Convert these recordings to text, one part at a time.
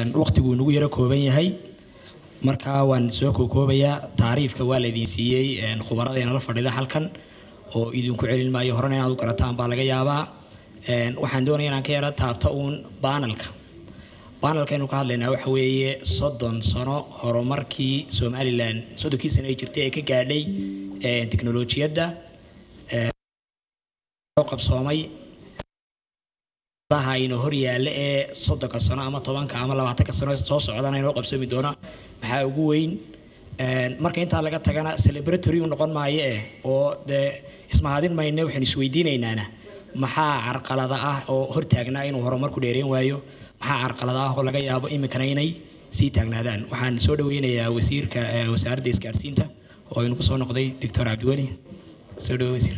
waqtigu nagu yaro kooban yahay marka waan soo kookoobayaa taariifka waa laydin siiyey khubarada la fadhida halkan oo idinku celin maayo horena inaad u garataan baa laga yaabaa waxaan doonaya inaan ka yara taabto uun baanalka baanalkaynu ka hadlaynaa waxa weeye soddon sano horumarkii somalilan soddonkii sano ay jirtay ee ka gaadhay teknolojiyadda qabsoomay aynu hor yaalla ee soddonka sano ama tobanka ama labaatanka sano soo socdana inoo qabsoomi doona maxaa ugu weyn marka intaa laga tagana celebratory u noqon maayo eh oo dee ismahadin mayne waxaynu isweydiinaynaana maxaa carqalada ah oo hortaagnaa inuu horumarku dheereen waayo maxaa carqalada ah oo laga yaabo iminkana inay sii taagnaadaan waxaan soo dhaweynayaa wasiirka wasaaradda isgaarsiinta oo aynu kusoo noqday doctor cabdiweli soo dhawo wasiir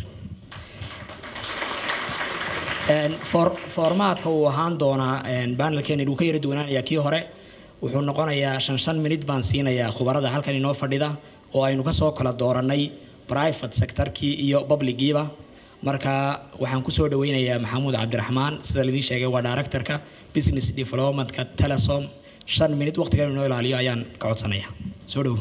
formaadka uu ahaan doonaa banelkeena uu ka yara duwanaanayaa kii hore wuxuu noqonayaa shan shan minid baan siinayaa khubarada halkan inoo fadhida oo aynu kasoo kala dooranay private sectorkii iyo publigiiba marka waxaan kusoo dhaweynayaa maxamuud cabdiraxmaan sida laidin sheegay waa directorka business developmentka telesom shan minid waqtigan inoo ilaaliyo ayaan ka codsanaya soo dhowo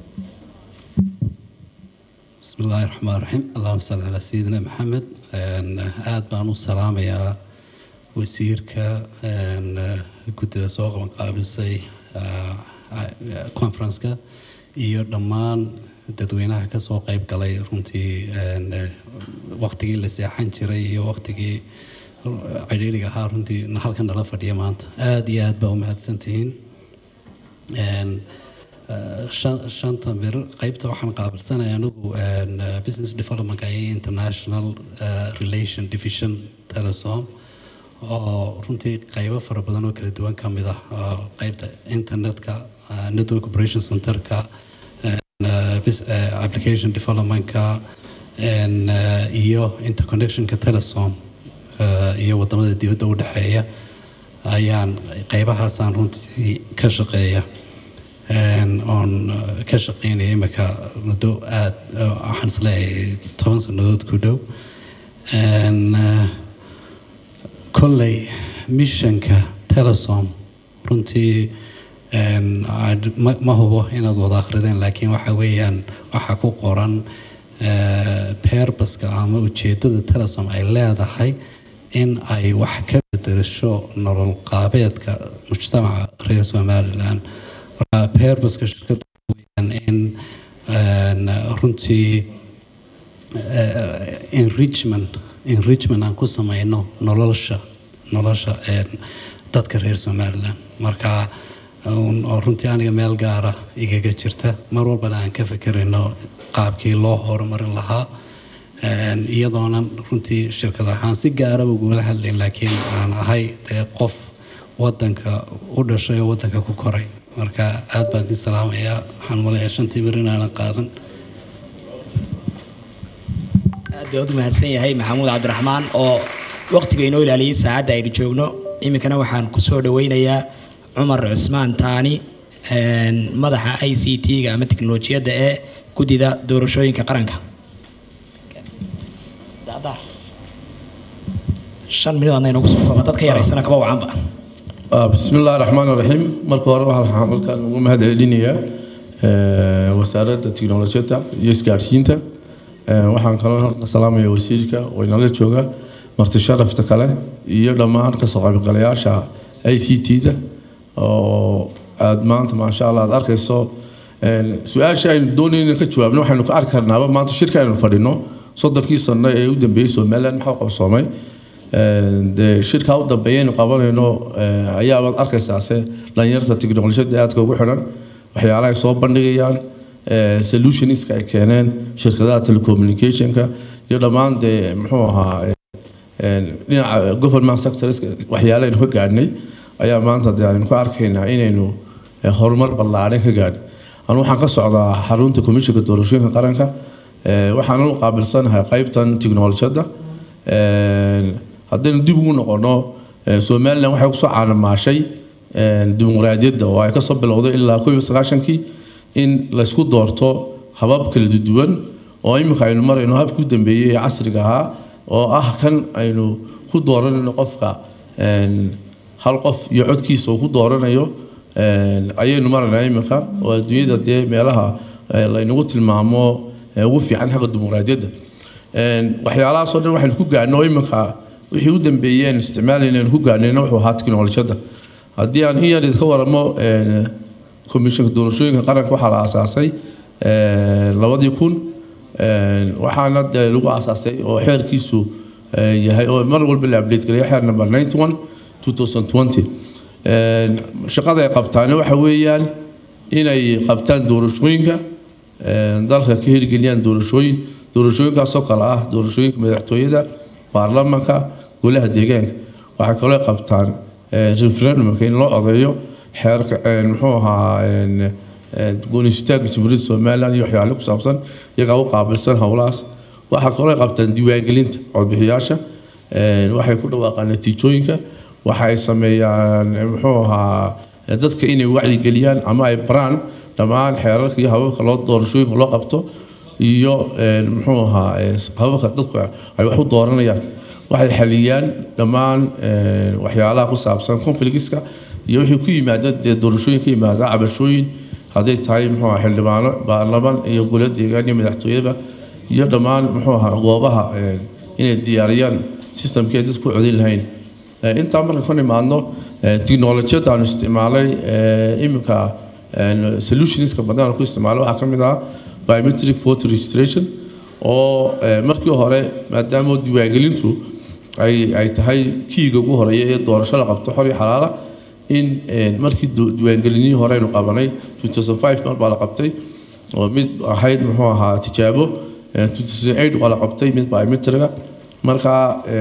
بسم الله الرحمن الرحيم اللهم صل على سيدنا محمد aad baan u salaamayaa wasiirka guddida soo qaban qaabisay conferenceka iyo dhammaan dadweynaha kasoo qeyb galay runtii waqtigii la seexan jiray iyo waqtigii cidhiiriga ahaa runtii halkan nala fadhiya maanta aada iyo aad baa u mahadsantihiin shanta bir qeybta waxaan qaabilsanaya anigu business developmentka iyo international relation division telesom oo runtii qeybo fara badan oo kala duwan ka mid ah qeybta internetka network operation centerka application developmentka iyo interconnectionka telesom iyo wadamada dibadda u dhexeeya ayaan qeybahaasaan runtii ka shaqeeya oon ka shaqeynaya imika muddo aada waxaan isleeyahay toban sannadood ku dhow kolley missionka telesom runtii ma hubo inaad wada akhrideen laakiin waxa weeyaan waxaa ku qoran perbaska ama ujeedada telesom ay leedahay in ay wax ka bedelasho nolol qaabeedka mujtamaca reer somalilan marka perbaska shirkadda weyaan in runtii enrichment enrichment aan ku sameyno nolosha nolosha dadka reer somalilan marka oo runtii aniga meel gaara igaga jirta mar walbana aan ka fekerayno qaabkii loo horumarin lahaa iyadoonan runtii shirkad ahaan si gaaraba ugula hadlayn laakiin aan ahay dee qof wadanka u dhashay oo wadanka ku koray marka aad baan idin salaamayaa waxaan maleeyaa shantii mir inaanan qaadan aad baa u mahadsan yahay maxamuud cabdiraxmaan oo waqtiga inoo ilaaliyay saacadda aynu joogno iminkana waxaan kusoo dhaweynayaa cumar cusmaan taani madaxa i c t-ga ama teknolojiyadda ee guddida doorashooyinka qaranka shan minid adna inoogu soo kooba dad ka yaraysana kaba wacanba بسم الله الرحمن الرحيم marka hore waxaan halkan ugu mahad celinayaa wasaaradda tiknolojiyadda iyo isgaarsiinta waxaan kaloo halka salaamaya wasiirka oo inala jooga marti sharafta kale iyo dhammaan kasoo qaybgalayaasha i c t-da oo aad maanta maasha allah aad arkayso su-aasha aynu doonayna ka jawaabno waxaynu ka arki karnaaba maanta shirka aynu fadhino soddonkii sano ee u dambeeyey somaliland maxaa qabsoomay dee shirkaa u dambeeyaynu qabanayno ayaabaad arkaysaase dhalinyarta tiknolojiyadda aadka ugu xidhan waxyaalaha ay soo bandhigayaan solutionska ay keeneen shirkadaha telecommunicationka iyo dhammaan dee muxuu ahaa dhinaca government sectors waxyaalaha ka gaadhnay ayaa maanta dee aynu ka arkaynaa inaynu horumar ballaadhan ka gaadhin anu waxaan ka socdaa xarunta komishinka doorashooyinka qaranka waxaan u qaabilsanahay qaybtan tiknolojiyadda haddaynu dib ugu noqono somalilan waxay kusoo caanamaashay dimuqraadiyadda oo ay kasoo bilowday ilaa koob iyo sagaashankii in laysku doorto habab kala duwan oo iminka aynu marayno habkii u dambeeyey ee casriga ahaa oo ah kan aynu ku dooranayno qofka hal qof iyo codkiisa uu ku dooranayo ayaynu maraynaa iminka oo adduunyada dee meelaha laynagu tilmaamo ugu fiican xagga dimuqraadiyadda waxyaalahaasoo dhan waxaynu ku gaadhno iminka wixii u dambeeyeen isticmaalayna aynu ku gaadhnayna wuxuu ahaa tiknolojiyadda haddii aan in yar idinka waramo komishanka doorashooyinka qaranka waxaa la aasaasay labadii kun waxaana dee lagu aasaasay oo xeerkiisu yahay oo mar walba la update gareeyo xeer number 91 2020 shaqada ay qabtaani waxa weeyaan inay qabtaan doorashooyinka dalka ka hirgeliyaan doorashooyin doorashooyinkaasoo kale ah doorashooyinka madaxtooyada baarlamaanka golaha deegaanka waxay kaloo qabtaan referendumka in loo codeeyo xeerka muxuu ahaa goonistaagga jamhuuriyadda somalilan iyo waxyaale ku saabsan iyagaa u qaabilsan howlahaas waxaa kaloo qabtaan diiwaangelinta codbixiyaasha waxay ku dhawaaqaan natiijooyinka waxay sameeyaan muxuu ahaa dadka inay wacyigeliyaan ama ay baraan dhammaan xeerarka iyo hababka loo doorashooyinka loo qabto iyo muxuu ahaa hababka dadku ay wax u dooranayaan waxay xaliyaan dhammaan waxyaalaha ku saabsan conflictska iyo wixii ku yimaada dee doorashooyin ka yimaada cabashooyin hadday tahay muxuu ahaa xildhibaano baarlamaan iyo golo deegaan iyo madaxtooyaba iyo dhammaan muxuu ahaa goobaha inay diyaariyaan systemkii ay dadku codayn lahayn intaa marka ka nimaadno tiknolojiyadda aanu isticmaalay iminka solutionska badan ku isticmaalay waxaa ka mid ah biometric voter registration oo markii hore maadaama diiwaangelintu ay ay tahay kiiga ugu horeeya ee doorasho la qabto xor iyo xalaala in markii diiwaangelinihii hore aynu qabanay 2005 mar baa la qabtay oo mid ahayd muxuu ahaa tijaabo 2008 waa la qabtay mid biometriga markaa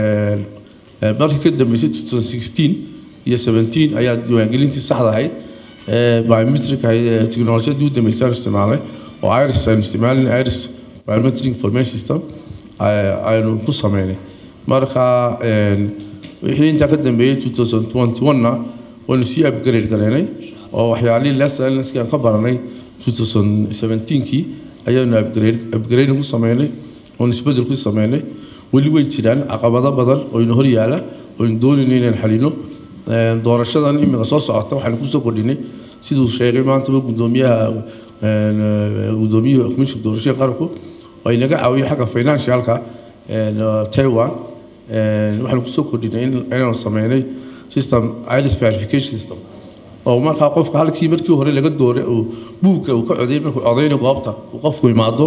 markii ka dambeysay 2016 iyo 17 ayaa diiwaangelintii saxda ahayd biometric technologiyadii u dambeysay aanu isticmaalay oo iris aynu isticmaalin iris biometric information system aynu ku sameynay marka wixii intaa ka dambeeyey 2021na waynu sii upgrade gareynay oo waxyaalihii lessonskii aan ka baranay 2017kii ayaanu upgrade upgrading ku sameynay oon isbedel ku sameynay weli way jiraan caqabado badan oo ina hor yaala oo ina doonayno inaan xalino doorashadan imika soo socota waxaanu kusoo kordhinay siduu sheegay maantaba gudoomiyaha gudoomiyaha komishinka doorashada qaranku oo inaga caawiyo xagga financialka taiwan waxaanu kusoo kordhinay inaanu sameynay system iris verification system oo markaa qofka halkii markii hore laga dooray uu buugga uu ka coday markuu codayna goobta uu qofku imaado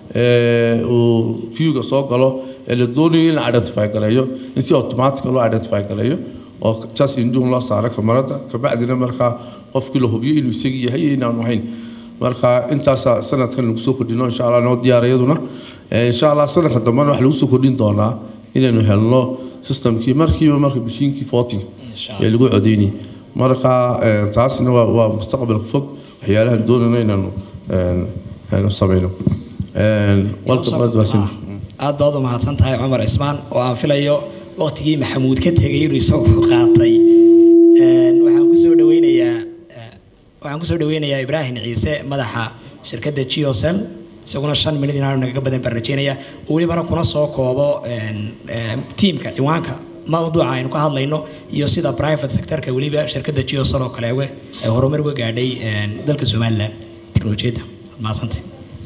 uu queuga soo galo ee la doonayo in la identify gareeyo in si automatic loo identify gareeyo oo just induun loo saaro kamarada kabacdina markaa qofkii la hubiyo inuu isagii yahay iyo inaanu ahayn marka intaasaa sanadkan lagu soo kordhino insha allah noo diyaar iyaduna insha allah sanadka dambena waxaa lagu soo kordhin doonaa inaynu helno systemkii markiiba marka bishiinkii voting ee lagu codeynayay marka taasina waa waa mustaqbalka fog waxyaalahan doonayno inaanu sameyno aad baad u mahadsan tahay cumar cismaan oo aan filayo waqtigii maxamuud ka tegay inuu isagu qaatay waxaan kusoo dhaweynayaa waxaan kusoo dhaweynayaa ibraahim ciise madaxa shirkadda geocell isaguna shan minid inaanu nagaga badan baan rajeynaya welibana kuna soo koobo tiimka ciwaanka mawduuca aynu ka hadlayno iyo sida private sectorka weliba shirkadda geocell oo kale ay horumar uga gaadhay dalka somalilan teknolojiyadda mahadsantay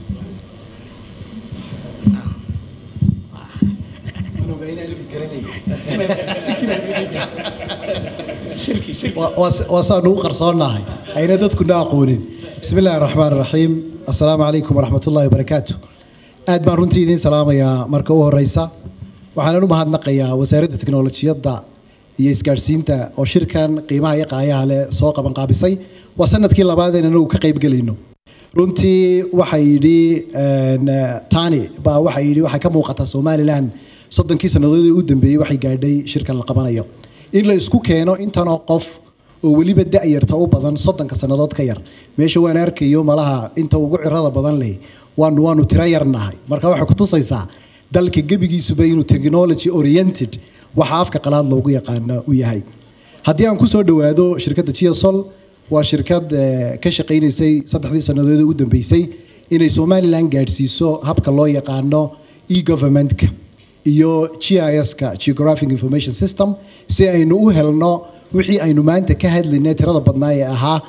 waa saanu u qarsoonahay ayna dadkuna aqoonin bismi illaahi raxmaan raxiim assalaamu calaykum waraxmat ullahi wabarakaatu aad baan runtii idiin salaamayaa marka u horeysa waxaanan u mahadnaqayaa wasaaradda teknolojiyadda iyo isgaadhsiinta oo shirkan qiimaha iyo qaayaha leh soo qabanqaabisay waa sanadkii labaad ee anagu ka qaybgelayno runtii waxay yidhi tani baa waxay yidhi waxay ka muuqataa somalilan soddonkii sannadoodii u dambeeyey waxay gaadhay shirkan la qabanayo in la isku keeno intanoo qof oo weliba da-yarta u badan soddonka sannadood ka yar meesha waan arkayo malaha inta ugu cirada badan leh waanu waanu tiro yarnahay marka waxay kutusaysaa dalka gebigiisuba inuu technology oriented waxa afka qalaad loogu yaqaano u yahay haddii aan kusoo dhawaado shirkadda geosol waa shirkad ka shaqaynaysay saddexdii sannadood u dambeysay inay somalilan gaadhsiiso habka loo yaqaano e-governmentka iyo GIS-ka Geographic Information System si aynu u helno wixii aynu maanta ka hadlaynay tirada badnaa ee ahaa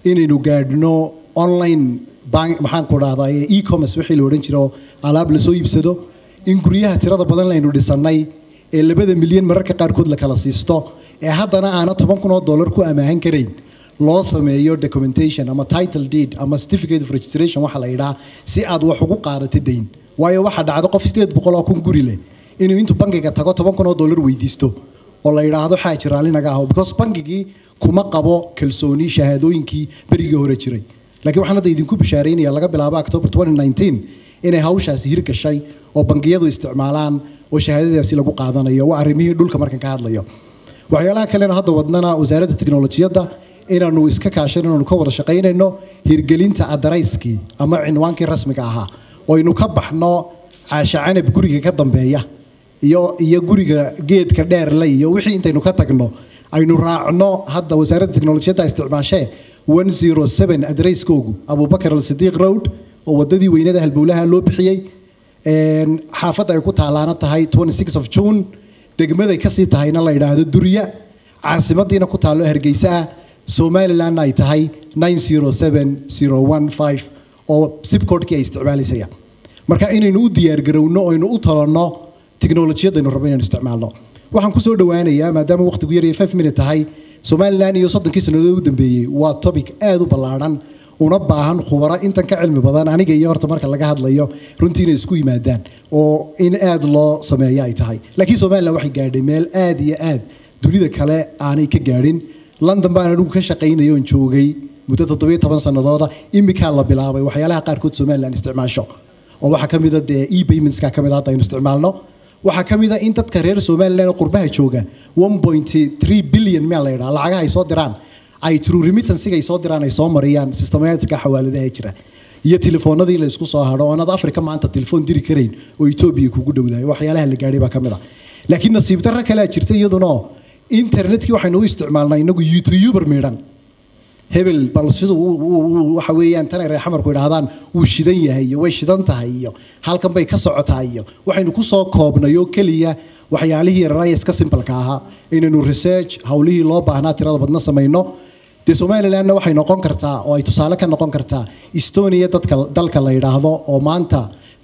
inaynu gaadhno online bank maxaan ku dhahdaa e-commerce wixii la odhan jiro alaab lasoo iibsado in guryaha tirada badan laynu dhisannay ee labada milyan mararka qaarkood la kala siisto ee haddana aana toban kun oo dollar ku amaahan karayn loo sameeyo documentation ama title deed ama certificate of registration waxa la yidhaha si aad wax ugu qaadato dayn waayo waxaa dhacdo qof sideed boqol oo kun guri leh inuu intuu bankiga tago toban kun oo dollar weydiisto oo la yidhaahdo xaaji raalli naga aho because bankigii kuma qabo kalsooni shahaadooyinkii berigii hore jiray laakiin waxaan hadda idinku bishaaraynaya laga bilaabo october 2019 inay hawshaasi hirgashay oo bangiyadu isticmaalaan oo shahaadadaasi lagu qaadanayo waa arrimihii dhulka markan ka hadlayo waxyaalaha kalena hadda wadnana wasaaradda tiknolojiyadda inaanu iska kaashan inaanu ka wada shaqaynayno hirgelinta adarayskii ama cinwaankii rasmiga ahaa oo aynu ka baxno caasha canab guriga ka dambeeya iyo iyo guriga geedka dheerle iyo wixii intaynu ka tagno aynu raacno hadda wasaaradda tiknolojiyadda isticmaashee 107 adarayskoogu abubakar alsidiiq road oo wadadii weynada halbowlaha loo bixiyey xaafadda ay ku taalaana tahay 26 of june degmaday kasii tahayna la yidhaahdo durya caasimadiina ku taallo hargeysa ah somalilandna ay tahay 907015 oo sibcodkii ay isticmaalaysaya marka inaynu u diyaargarowno oo aynu u talanno tiknolojiyadaynu rabno inaynu isticmaalno waxaan kusoo dhawaanayaa maadaama waqtigu yar iyo 5 minute tahay somaliland iyo soddonkii sannadood u dambeeyey waa topic aad u ballaadhan una baahan khubaro intan ka cilmi badan aniga iyo horta marka laga hadlayo runtii inay isku yimaadaan oo in aad loo sameeyo ay tahay laakiin somaliland waxay gaadhay meel aad iyo aad dunida kale aanay ka gaadhin london baan anigu ka shaqaynay oon joogay muddo toddobiyo toban sannadooda imikaa la bilaabay waxyaalaha qaarkood somaliland isticmaasho oo waxaa ka mida dee e paymentska ka mid hadda aynu isticmaalno waxaa ka mid a in dadka reer somaliland oo qurbaha jooga 1.3 billion meel la yidhaha lacagaha ay soo diraan ay true remittansiga ay soo diraan ay soo mariyaan systematika xawaaladaha jira iyo telefoonadii la isku soo hadho oonaad afrika maanta telefoon diri karayn oo etoobiya kugu dhowdahay waxyaalaha la gaadhay baa ka mid a laakiin nasiib darro kalea jirta iyaduna internetkii waxaynu u isticmaalnaa inagu youtuber midhan hebel bal siduu waxa weeyaan tanay reer xamarku idhaahdaan wuu shidan yahay iyo way shidan tahay iyo halkan bay ka socotaa iyo waxaynu ku soo koobnay oo keliya waxyaalihii yararaya iska simbalka ahaa inaynu research howlihii loo baahnaa tirada badna samayno dee somalilandna waxay noqon kartaa oo ay tusaale ka noqon kartaa estonia dadka dalka la yidhaahdo oo maanta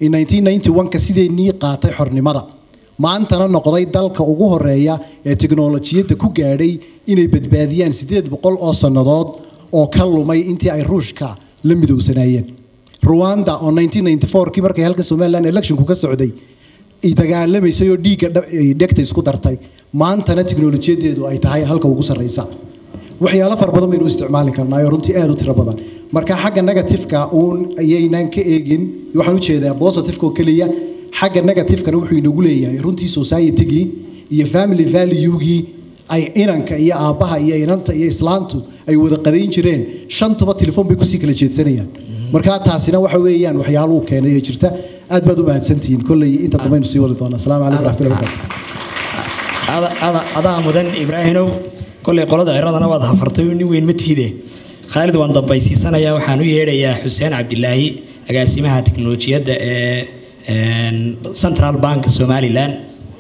1991ka sideennii qaatay xornimada maantana noqday dalka ugu horeeya ee tiknolojiyadda ku gaadhay inay badbaadiyaan sideed boqol oo sannadood oo ka lumay intii ay ruushka la midowsanaayeen ruwanda oo 1994kii markay halka somaliland electionku ka socday ay dagaalamaysay oo dhiigga dhegta isku dartay maantana tiknolojiyadeedu ay tahay halka ugu sarreysa waxyaalo fara badan baynu isticmaali karnaa oo runtii aad u tiro badan marka xagga negatifeka uun ayaynaan ka eegin waxaan u jeedaa positifeka oo keliya xagga negatifekana wuxuu inagu leeyahay runtii societygii iyo family valuegii ay inanka iyo aabbaha iyo inanta iyo islaantu ay wada qadayn jireen shantuba telefoon bay kusii kala jeedsanayaan marka taasina waxa weeyaan waxyaaluhu keenay ee jirta aad baad u mahadsantihiin kolley inta dambaynu sii wadi doonaa asalaamu calaykum raxmatullahi adaa mudan ibraahinow kolley qolada ciradana waad hafartay nin weyn ma tiide khaalid waan dambaysiisanayaa waxaan u yeedhayaa xuseen cabdilaahi agaasimaha tiknolojiyadda ee central bank somaliland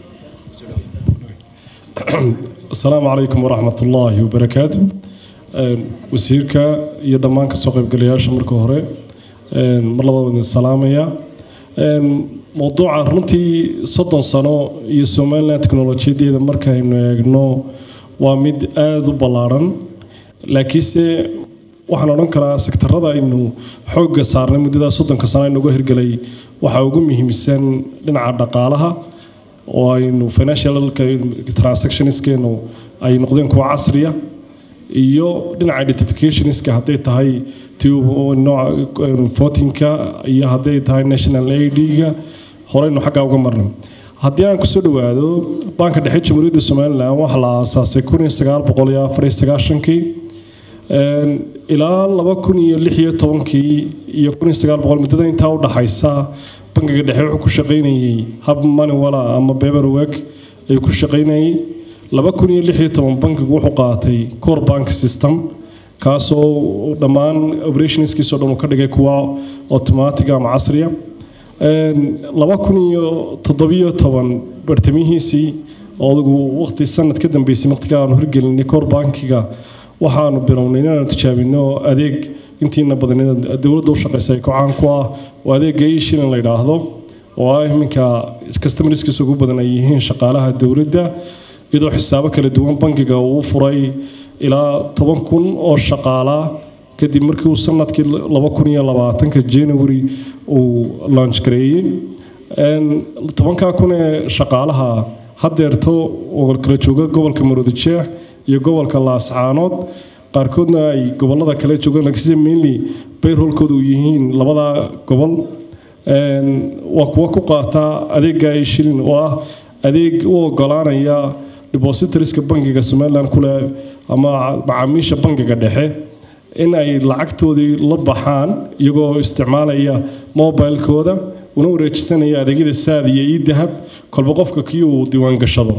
asalaamu calaykum waraxmat ullaahi wabarakaatu wasiirka iyo dhammaan kasoo qaybgalayaasha marka hore mar labaa idin salaamaya mowduuca runtii soddon sano iyo somaliland teknolojiyadeeda markaynu eegno waa mid aada u ballaadhan laakiinse waxaan odhan karaa sektarada aynu xoogga saarnay muddadaa soddonka sano aynuga hirgelay waxaa ugu muhiimsan dhinaca dhaqaalaha oo aynu financial transactionskeenu ay noqdeen kuwa casriya iyo dhinaca identificationska hadday tahay votinka iyo hadday tahay national ad-ga horeynu xaggaa uga marnay haddii aan kusoo dhawaado banka dhexe jamhuuriyadda somalilan waxaa la aasaasay kii ilaa laba kun iyo lix iyo tobankii iyo kun iyo sagaal boqol muddada intaa u dhaxaysa bankiga dhexe wuxuu ku shaqaynayey hab maniwala ama beberweg ayuu ku shaqaynayey laba kun iyo lix iyo toban bankigu wuxuu qaatay core bank system kaasoo dhammaan operationskiisoo dhan uu ka dhigay kuwa automatic ama casriya laba kun iyo toddobiyo toban bartamihiisii oo adigu waqti sanad ka dambeysay waqtiga aanu hirgelinay core bankiga waxaanu bilownay inaanu tijaabino adeeg intiina badan dowladda u shaqeysa ay kocaan ku ah oo adeega ishilin la yidhaahdo oo ah iminka customerskiisa ugu badan ay yihiin shaqaalaha dowladda iyadoo xisaabo kala duwan bangiga uu furay ilaa toban kun oo shaqaalaa kadib markii uu sanadkii laba kun iyo labaatanka january uu launch gareeyey tobankaa kun ee shaqaalaha haddeerto oo kala jooga gobolka maroodijeex iyo gobolka laascaanood qaarkoodna ay gobolada kale joogaan laakiinse mainly bayrholkooda uu yihiin labada gobol waa kuwa ku qaata adeega ay shilin oo ah adeeg u ogolaanaya depositoriska bangiga somaliland kule ama macaamiisha bangiga dhexe in ay lacagtoodii la baxaan iyagoo isticmaalaya mobilekooda una wareejisanaya adeegyada saad iyo ii dahab kolba qofka kii uu diiwaan gashado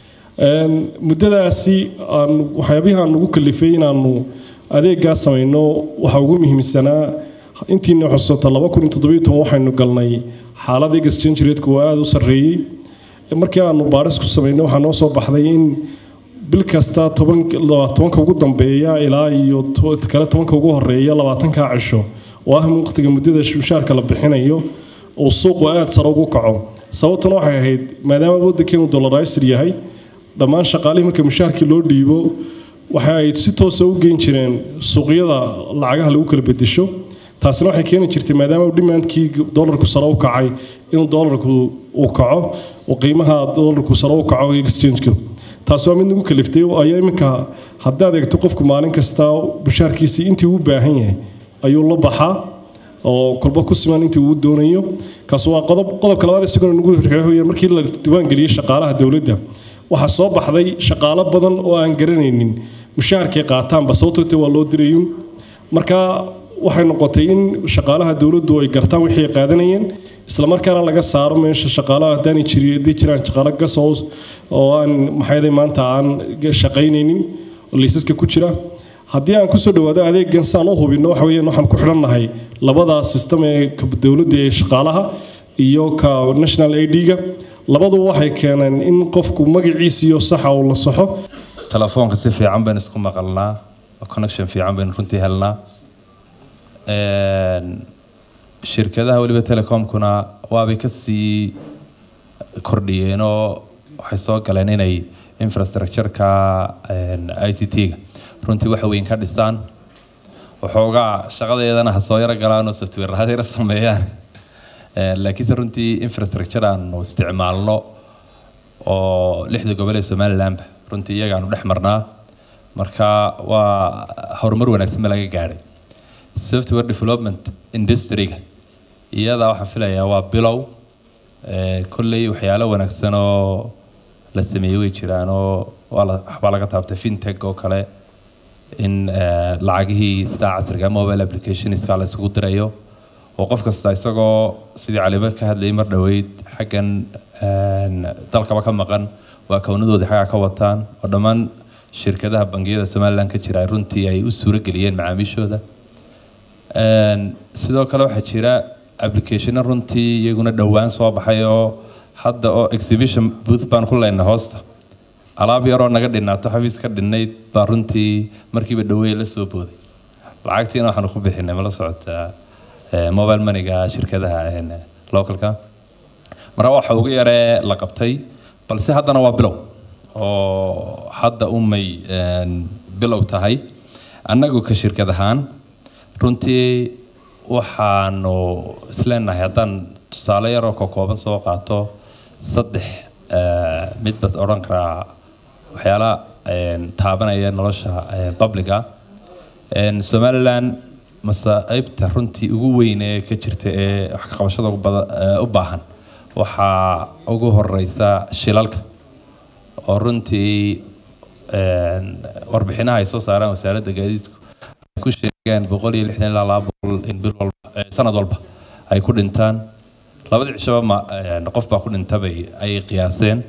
muddadaasi aan waxyaabihii aan ugu kalifay inaanu adeegaa samayno waxaa ugu muhiimsanaa intiina xusato laba kun iyo toddobiyo toban waxaynu galnay xaalada exchange rate-ku oo aada u sarreeyey markii aanu baaris ku samaynay waxaa noo soo baxday in bil kasta toban tobanka ugu dambeeya ilaa iyo kale tobanka ugu horeeya labaatanka cisho oo ah waqtiga muddada mushaarka la bixinayo uu suuqu aada sare ugu kaco sababtuna waxay ahayd maadaama waddankeenu dollaraysir yahay dhammaan shaqaalihii marka mushaarkii loo dhiibo waxa ay si toosa u geyn jireen suuqyada lacagaha lagu kala bedesho taasina waxay keeni jirtay maadaama dhimaankii dollarku sare u kacay inuu dollarku uu kaco oo qiimaha dollarku sare u kaco exchange-ka taasi waa mid nagu kaliftay ayaa iminka haddaad eegto qofku maalin kasta mushaarkiisii intii uu baahan yahay ayuu la baxaa oo kolba ku siman intii uu doonayo kaas waa qodob qodobka labaad isaguna nagu rixooya markii la diiwaangeliyey shaqaalaha dowladda waxaa soo baxday shaqaalo badan oo aan garanaynin mushaharkay qaataanba sababtoota waa loo dirayun marka waxay noqotay in shaqaalaha dowladdu ay gartaan wixii ay qaadanayeen islamarkaana laga saaro meesha shaqaalaha haddaanay jiri haddii jiraan shaqaalo gasows oo aan maxayday maanta aan shaqaynaynin oo liisaska ku jira haddii aan kusoo dhawaado adeegan saan u hubino waxa weeyaan waxaan ku xidhannahay labada system ee dowladda ee shaqaalaha iyo ka national ad-ga labaduba waxay keeneen in qofku magaciisa iyo saxa uu la saxo telefoonka si fiican baynu isku maqalnaa connection fiican baynu runtii helnaa shirkadaha weliba telecomkuna waabay kasii kordhiyeen oo waxay soo galeen inay infrastructure-ka i c t-ga runtii wax weyn ka dhisaan waxoogaa shaqadeedana ha soo yaro galaan oo software ha yaro sameeyaan laakiinse runtii infrastructure aanu isticmaalno oo lixda gobol ee somalilandba runtii iyagaanu dhex marnaa marka waa horumar wanaagsan ba laga gaadhay software development industry-ga iyadaa waxaan filayaa waa bilow kolley waxyaalo wanaagsan oo la sameeyey way jiraan oo waxbaa laga taabtay fintech oo kale in lacagihii sidaa casriga mobile applicationska la isugu dirayo oo qof kasta isagoo sidii caliba ka hadlayay mar dhoweyd xaggan dalkaba ka maqan waa kownadoodii xaggaa ka wataan oo dhammaan shirkadaha bangiyada somaliland ka jira runtii ay u suuro geliyeen macaamiishooda sidoo kale waxaa jira applicationo runtii iyaguna dhowaan soo baxay oo hadda oo exhibition booth baan ku leynay hoosta alaab yaroo naga dhinaato xafiis ka dhinnayd baa runtii markiiba dhaweeye la soo booday lacagtiina waxaanu ku bixinay mala socotaa mobile moneyga shirkadaha localka marka waxa ugu yaree la qabtay balse haddana waa bilow oo hadda umay bilow tahay annagu ka shirkad ahaan runtii waxaanu isleenahay haddaan tusaale yaroo ka kooban soo qaato saddex mid bas odhan karaa waxyaala taabanaya nolosha publica somaliland masaaibta runtii ugu weyn ee ka jirta ee wax ka qabashada u baahan waxaa ugu horeysa shilalka oo runtii warbixinaha ay soo saaraan wasaaradda gaadiidku ay ku sheegeen boqol iyo lixdan ilaa laba boqol in bil walba sanad walba ay ku dhintaan labadii cishaba ma qof baa ku dhintabay ay qiyaaseen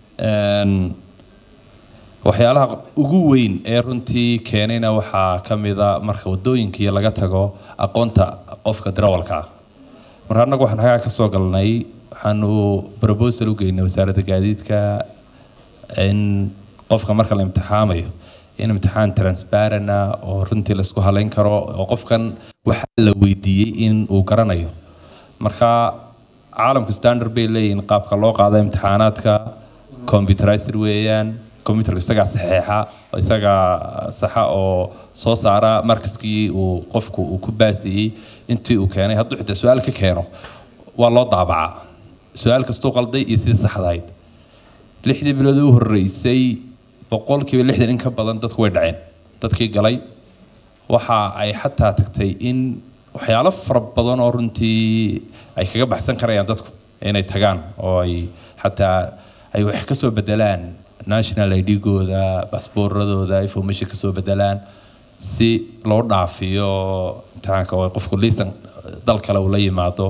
waxyaalaha ugu weyn ee runtii keenayna waxaa ka mida marka wadooyinkii laga tago aqoonta qofka darawalka ah marka annagu waxaan xagaa ka soo galnay waxaanu proposal u geynay wasaaradda gaadiidka in qofka marka la imtixaamayo in imtixaan transparent ah oo runtii la isku halayn karo oo qofkan waxa la weydiiyey in uu garanayo marka caalamku standard bay leeyihiin qaabka loo qaado imtixaanaadka computerized weeyaan computerka isagaa saxeexa oo isagaa saxa oo soo saara markaskii uu qofku uu ku baasiyey intii uu keenay hadduu xitaa su-aal ka keeno waa loo daabacaa su-aal kastuu qalday iyo sidii saxdahayd lixdii bilood u horreysay boqolkiiba lixdan in ka badan dadku way dhaceen dadkii galay waxa ay xataa tagtay in waxyaalo fara badan oo runtii ay kaga baxsan karayaan dadku inay tagaan oo ay xataa ay wax ka soo bedelaan national ID-gooda basbooradooda information ka soo bedelaan si loo dhaafiyo imtixaanka oo qofku liisan dal kale uu la yimaado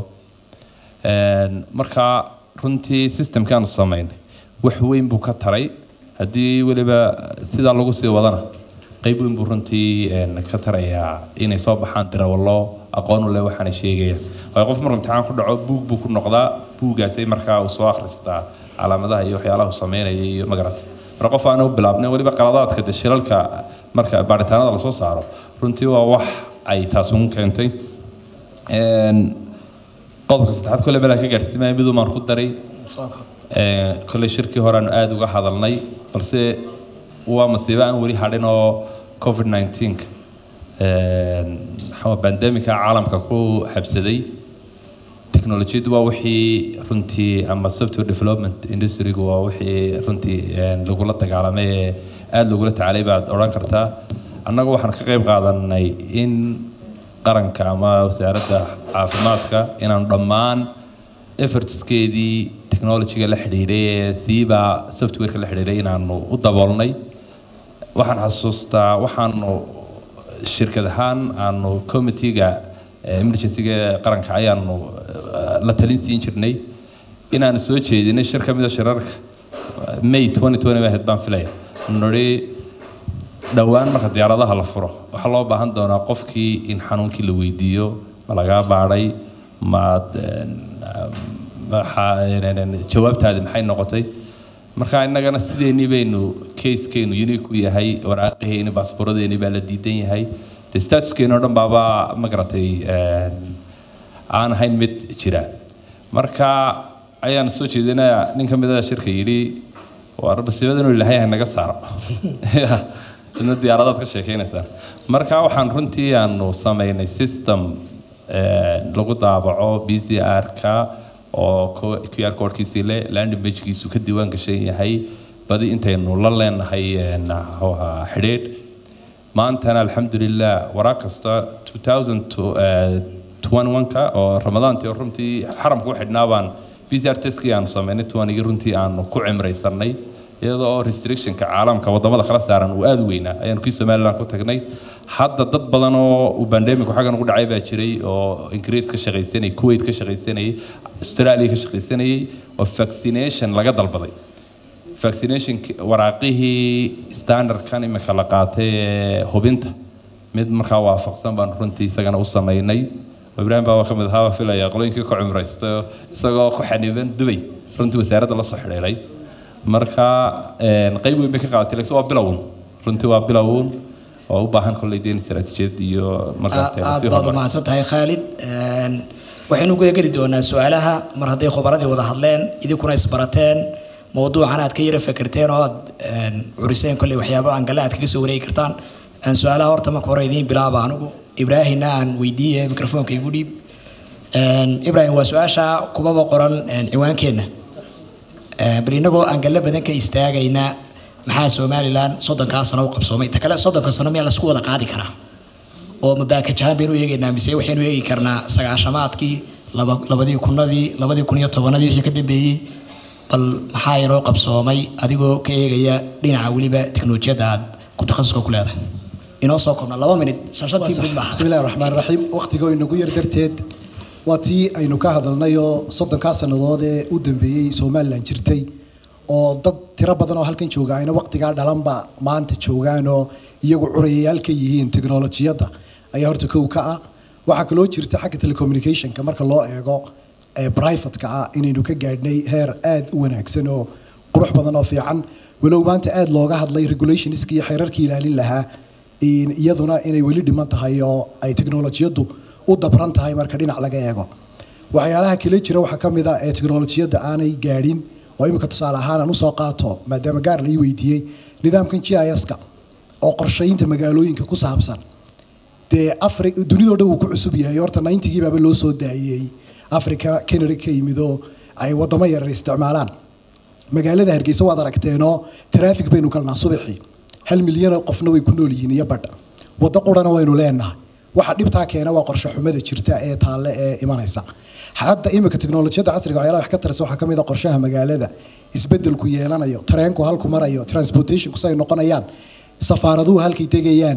marka runtii systemkaanu samaynay wax weyn buu ka taray haddii weliba sidaa lagu sii wadana qayb weyn buu runtii ka tarayaa inay soo baxaan dirawallo aqoon u leh waxaanay sheegayaan waayo qof markuu imtixaan ku dhaco buug buu ku noqdaa buugaasay markaa uu soo akhristaa calaamadaha iyo waxyaalaha uu sameynaya iyo magarata marka qof aan u bilaabnay weliba qaladaadka de shilalka marka baaritaanada lasoo saaro runtii waa wax ay taas ugu keentay qodobka saddexaad kole meelaa ka gaadhsiimaya miduu maan ku daray kolley shirkii hore aanu aada uga hadalnay balse waa masiibo aan weli hadhin oo covid 19 maxaa bandemika caalamka ku xabsaday teknolojiyadu waa wixii runtii ama software development industrygu waa wixii runtii lagula dagaalamay ee aada lagula tacaalay baad odhan kartaa annagu waxaan ka qayb qaadanay in qaranka ama wasaaradda caafimaadka inaanu dhammaan effortskeedii technologyga la xidhiidhay ee siiba softwareka la xidhiidhay inaanu u daboolnay waxaan xasuustaa waxaanu shirkad ahaan aanu committeega emergencyga qaranka ayaanu la talin siin jirnay inaanu soo jeedinay shir ka mida shirarka may 2020 ahayd baan filaya nidhi dhowaan marka diyaaradaha la furo waxaa loo baahan doonaa qofkii in xanuunkii la weydiiyo ma lagaa baadhay maad jawaabtaadi maxay noqotay marka innagana sideenii baynu casekeenu unique u yahay waraaqaheeni baasbooradeeni baa la diidan yahay de statuskeeni oo dhan baaba ma garatay aan ahayn mid jira marka ayaan soo jeedinayaa nin ka mid a shirka yidhi waa basiibada inuu ilaahay naga saaro ina diyaaradaad ka sheekeynaysaan marka waxaan runtii aanu samaynay system lagu daabaco b c r-ka oo q r codkiisii le land imagekiisu ka diiwaan gashan yahay badi intaynu la leenahay xidhiidh maantana alxamdulilah waraaq kasta 2021ka oo ramadaantii runtii xaramka u xidhnaa baan b c r testkii aanu samaynay tuwanigii runtii aanu ku cimraysanay iyadoo oo restrictionka caalamka wadamada kala saaran uu aada u weynaa ayaanu kii somaliland ku tagnay hadda dad badan oo uu bandemicu xaggan ugu dhacay baa jiray oo ingiriis ka shaqaysanayay kuwait ka shaqaysanayay australia ka shaqaysanayay oo vaccination laga dalbaday vaccination waraaqihii standardkan imika la qaatay ee hubinta mid markaa waafaqsan baan runtii isagana u samaynay ibraahim baa ka mid ahaa filaya qolooyinkii ka cumraysta isagoo ku xaniban dubay runtii wasaaradda la soo xidhiidhay marka qayb weyn bay ka qaadatay laakiin waa bilowun runtii waa bilowun oo u baahan kolley deen istaraatiijiyad iyo aad baad u mahadsan tahay khaalid waxaynu guda geli doonaa su-aalaha mar hadday khubaradii wada hadleen idinkuna isbarateen mowduucan aad ka yara fekerteen oo aad curiseen kolley waxyaabo aan gale aad kaga soo wareegi kartaan su-aalaha horta marka hore idiin bilaaba anigu ibraahimna aan weydiiye mikrofoonka igu dhiib ibrahim waa su-aasha kubaba qoran ciwaankeenna bal inagoo aan galle badan ka istaagayna maxaa somalilan soddonkaa sano u qabsoomay ta kale soddonka sano miyaa lasku wada qaadi karaa oo mabaakajahaan baynu eegaynaa mise waxaynu eegi karnaa sagaashamaadkii labadii kunadii labadii kun iyo tobanadii wixii ka dambeeyey bal maxaa inoo qabsoomay adigoo ka eegaya dhinaca weliba teknolojiyadda aad ku takhasuska ku leedahay inoo soo koobna laba minid shashatii guud maaha bismi illahi raxmaan raxiim waqtigoo inagu yar darteed waa tii aynu ka hadalnay oo soddonkaa sannadood ee u dambeeyey somalilan jirtay oo dad tiro badan oo halkan jooga ayna waqtigaa dhalanba maanta joogaanoo iyagu curayayaal ka yihiin teknolojiyadda ayaa horta kow ka ah waxaa kaloo jirta xagga telecommunicationka marka loo eego ee privateka ah inaynu ka gaadhnay heer aada u wanaagsan oo qurux badan oo fiican walow maanta aada looga hadlay regulationska iyo xeerarkii ilaalin lahaa in- iyaduna inay weli dhiman tahay oo ay teknolojiyaddu u dabran tahay marka dhinac laga eego waxyaalaha kale jira waxaa ka mid ah ee teknolojiyadda aanay gaadhin oo imika tusaale ahaan aan usoo qaato maadaama gaar la ii weydiiyey nidaamkan g i s-ka oo qorshaynta magaalooyinka ku saabsan dee afri dunidoo dhan wuu ku cusub yahay horta 90gii baaba loo soo daayey africa canada ka yimid oo ay wadamo yaryar isticmaalaan magaalada hargeysa waad aragteenoo taraafik baynu galnaa subaxii hal milyan oo qofna way ku nool yihiin iyo badh waddo qurana waynu leenahay waxa dhibtaa keena waa qorshe xumada jirta ee taalle ee imanaysa hadda imika teknolojiyadda casriga waxyaalaha wax ka tarsa waxaa ka mid a qorshaha magaalada isbedelku yeelanayo tareenku halku marayo transportationku say noqonayaan safaaraduhu halkay tegayaan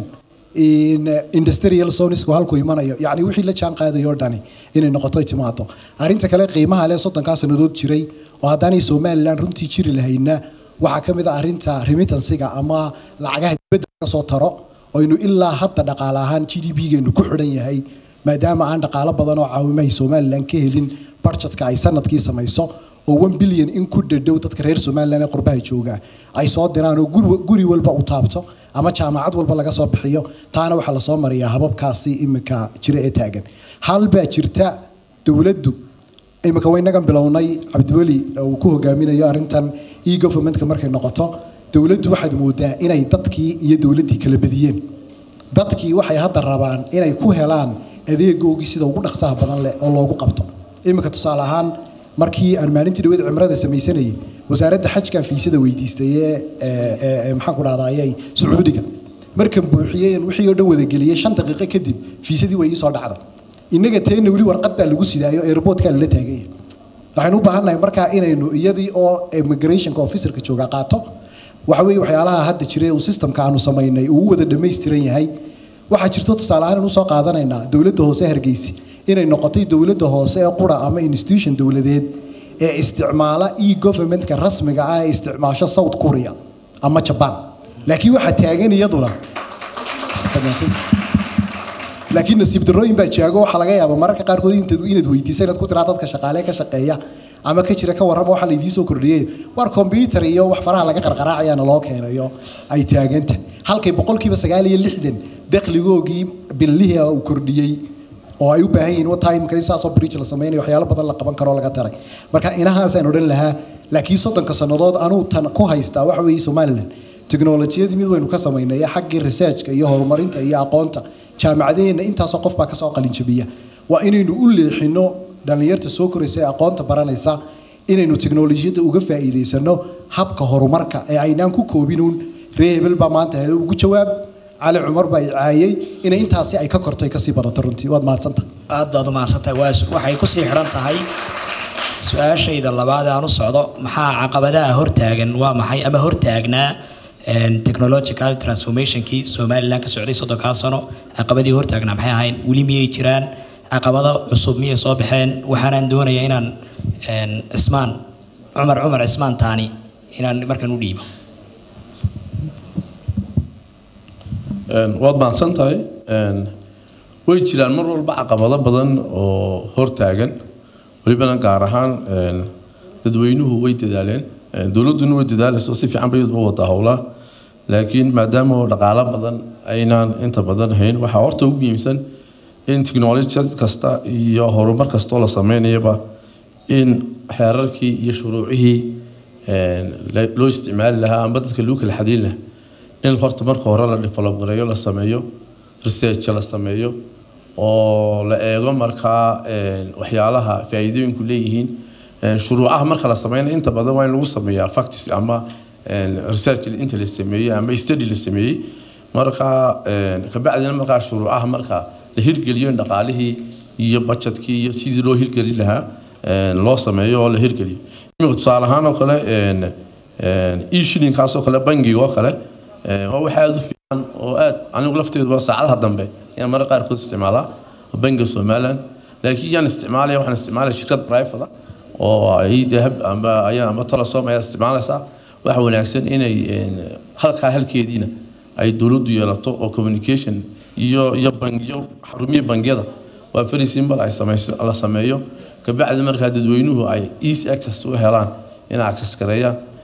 in industrial zonesku halku imanayo yacni wixii la jaan qaadayo oo dhani inay noqoto ay timaado arrinta kale qiimaha leh soddonkaa sannadood jiray oo haddaanay somalilan runtii jiri lahayna waxaa ka mid a arrinta remittansiga ama lacagaha dibadda laga soo taro oynu ilaa hadda dhaqaale ahaan g d p-geenu ku xidhan yahay maadaama aan dhaqaalo badan oo caawimahay somalilan ka helin budgetka ay sanadkii samayso oo one billion in ku dhadhow dadka reer somalilan ee qurbaha jooga ay soo diraan oo guri guri walba u taabto ama jaamacad walba laga soo bixiyo taana waxaa lasoo mariyaa hababkaasi imika jira ee taagan hal baa jirta dowladdu imika waynagan bilownay cabdiweli uu ku hogaaminayo arrintan e governmentka markay noqoto dowladdu waxaad moodaa inay dadkii iyo dowladdii kala badiyeen dadkii waxay hadda rabaan inay ku helaan adeegoogii sida ugu dhaqsaha badan leh oo loogu qabto imika tusaale ahaan markii aan maalintii dhaweed cimrada samaysanayay wasaaradda xajkan fiisada weydiistay ee ee- ee ee maxaan ku dhahdaayay sacuudiga markan buuxiyey wixii oo dhan wadageliyey shan daqiiqo kadib fiisadii way ii soo dhacday innaga teena weli warqad baa lagu sidaayo airportkaa lala taaganya waxaynu u baahannahay markaa inaynu iyadii oo immigrationka officerka jooga qaato waxa weeye waxyaalaha hadda jira uu systemka aanu samaynay uu u wada dhammaystiran yahay waxaa jirto tusaale ahaan usoo qaadanaynaa dowladda hoose hargeysa inay noqotay dowladda hoose ee qura ama institution dowladeed ee isticmaala e governmentka rasmiga ah ee isticmaasho south korea ama jaban laakiin waxaa taagan iyaduna laakiin nasiib darrooyin baa jaago waxaa laga yaabaa mararka qaarkood intaad inaad weydiiso inaad ku tiraa dadka shaqaale ka shaqeeya ama ka jira ka warrama waxaa laydii soo kordhiyey war combyutar iyo wax faraha laga qarqaraacayaana loo keenayo ay taaganta halkay boqolkiiba sagaal iyo lixdan dakhligoogii billihii uu kordhiyey oo ay u baahan yihiin timeka in saasoo bridge la sameynayo waxyaalo badan la qaban karo laga taray marka inahaasaan odhan lahaa laakiin soddonka sannadood anuu tan ku haystaa waxa weeye somaliland teknolojiyadii mid waynu ka samaynay xaggii researchka iyo horumarinta iyo aqoonta jaamacadaheenna intaasoo qof baa kasoo qalinjabiya waa inaynu u leexino dhallinyarta soo koraysa ee aqoonta baranaysa inaynu teknolojiyadda uga faa'iidaysano habka horumarka ee aynaan ku koobinuun ree hebel baa maanta hele ugu jawaab cali cumar baa i caayay inay intaasi ay ka korto ay kasii badato runtii waad mahadsantahay aad baad u mahadsantahay waa su- waxay kusii xidhan tahay su-aashayda labaad ee aan u socdo maxaa caqabadaha hortaagan waa maxay ama hortaagnaa een, technological transformationkii somalilan ka socday soddonkaa sano caqabadii hortaagnaa maxay ahayn weli miyay jiraan caqabado cusub miyay soo baxeen waxaanaan doonayaa inaan een, cismaan cumar cumar cismaan taani inaan markan u dhiibo Een, waad mahadsan tahay Een, way jiraan mar walba caqabado badan oo hortaagan welibana gaar ahaan een, dadweynuhu way dadaaleen Een, dowladduna way dadaalayso si fiican bay iyadba wadaa howlaha laakiin maadaama oo dhaqaalo badan aynaan inta badan hayn waxaa horta ugu muhiimsan in tiknolojiyad kasta iyo horumar kastoo la sameynayaba in xeerarkii iyo shuruucihii een, la- loo isticmaali lahaa ama dadka lagu kala xadiin lahaa in horta marka hore la develop gareeyo la sameeyo research la sameeyo oo la eego markaa een, waxyaalaha faa'iidooyinku leeyihiin Een, shuruucaha marka la sameynayo inta badan waa in lagu sameeyaa facts ama een, research inta la sameeyey ama study la sameeyey marka een, kabacdina markaa shuruucaha marka la hirgeliyo in dhaqaalihii iyo budgetkii iyo sidii loo hirgelin lahaa een, loo sameeyo oo la hirgeliyo imika tusaale ahaan oo kale een, een, e-shillingkaas oo kale bangiga oo kale een, waa wax aada u fiican oo aad anigu lafteeduba saacadaha dambe ayaan mararka qaarkood isticmaalaa bangiga somaliland laakiin yaan isticmaalaya waxaan isticmaalaya shirkad private ah oo ay dahab ama ayaa ama telesom ayaa isticmaalaysaa waxa wanaagsan inay een, halkaa halkeediina ay dowladdu yeelato oo communication iyo iyo bangiyo xarumihii bangiyada waa very simple ay samayso la sameeyo kabacdi markaa dadweynuhu ay easy access u helaan inay access gareeyaan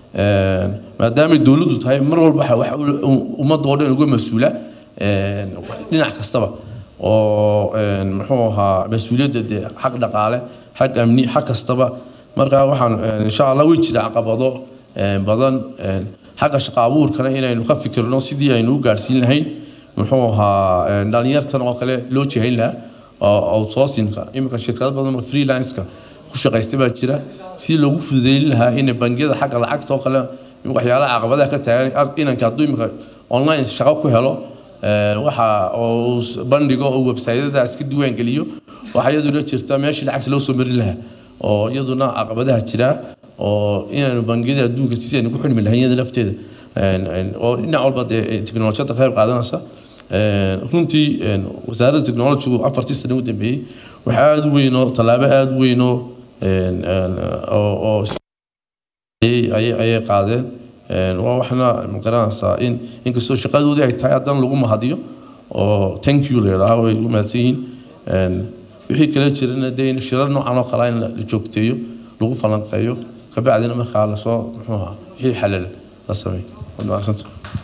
maadaamay dowladdu tahay mar walba waxa wax ummadda oo dhan uga mas-uula dhinac kastaba oo muxuu ahaa mas-uuliyadda dee xag dhaqaale xag amni xag kastaba marka waxaan insha allah way jira caqabado badan xagga shaqo abuurkana inaynu ka fikirno sidii aynu u gaadhsiin lahayn muxuu ahaa dhalinyartan oo kale loo jihayn lahaa oo outsourcingka iminka shirkado badan oo freelanceka ku shaqaysta baa jira sidii loogu fududeyn lahaa in bangiyada xagga lacagta oo kale waxyaalaha caqabadaha ka taagan inanka hadduu iminka online shaqo ku helo waxa uu bandhigo oo websaytyada iska diiwaan geliyo waxaa iyaduna jirta meeshii lacagta loo soo marin lahaa oo iyaduna caqabadaha jira oo inaynu bangiyada adduunka sidii aynu ku xidhmi lahayn iyada lafteeda oo dhinac walba dee teknolojiyada qayb qaadanaysa runtii wasaaradda technologygu afartii sane u dambeeyey waxa aada u weyn oo tallaabo aada u weyn oo oo ayay qaadeen waa waxna magaranaysaa in inkastoo shaqadoodii ay tahay haddana lagu mahadiyo oo thank you la yidhaaha way u mahadsan yihiin wixii kala jirana dee in shirar noocan oo kale in la joogteeyo lagu falanqeeyo kabacdina markaa lasoo muxuu ahaa wixii xalala la sameeyo waad mahadsanta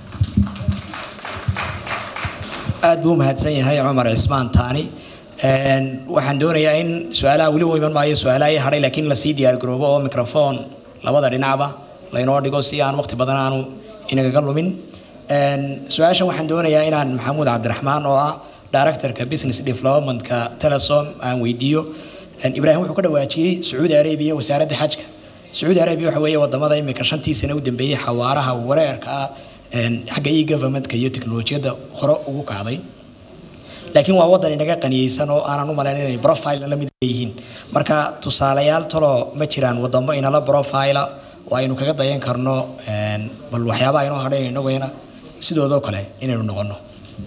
aad buu mahadsan yahay cumar cismaan taani waxaan doonayaa in su-aalaha weli u iman maayo su-aalaha i hadhay laakiin lasii diyaargaroobo oo microphone labada dhinacba laynoo dhigo si aan waqti badan aanu inagaga lumin su-aashan waxaan doonayaa inaan maxamuud cabdiraxmaan oo ah directorka business developmentka telesom aan weydiiyo ibraahim wuxuu ka dhawaajiyey sacuudi arabia wasaaradda xajka sacuudi arabia waxa weeye wadamada imika shantii sane u dambeeyey xawaaraha wareerka ah xagga e governmentka iyo teknolojiyadda hore ugu kacday laakiin waa wadan inaga qaniyeysan oo aanan u malayn inay profile la mid yihiin marka tusaalayaal taloo ma jiraan wadamo inala profile oo aynu kaga dayan karno bal waxyaabaha inoo hadhayn inaguna sidoodoo kale inaynu noqono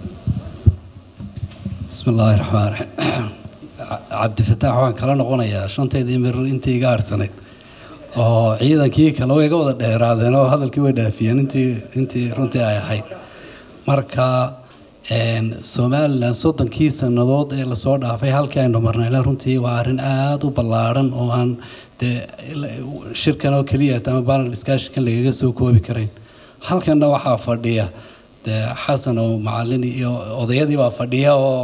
bismi illaahi raxmaan raxiim cabdifataax waxaan kala noqonayaa shanteedii mirir intii iga harhsanayd oo ciidankii kale way iga wada dheeraadeen oo hadalkii way dhaafiyeen intii intii runtii ay ahayd marka somalilan soddonkii sannadood ee lasoo dhaafay halkii aynu marnayna runtii waa arrin aada u ballaadhan oo aan dee shirkan oo keliya ama panel discussionkan lagaga soo koobi karayn halkanna waxaa fadhiya dee xasan oo macalin iyo odayadii baa fadhiya oo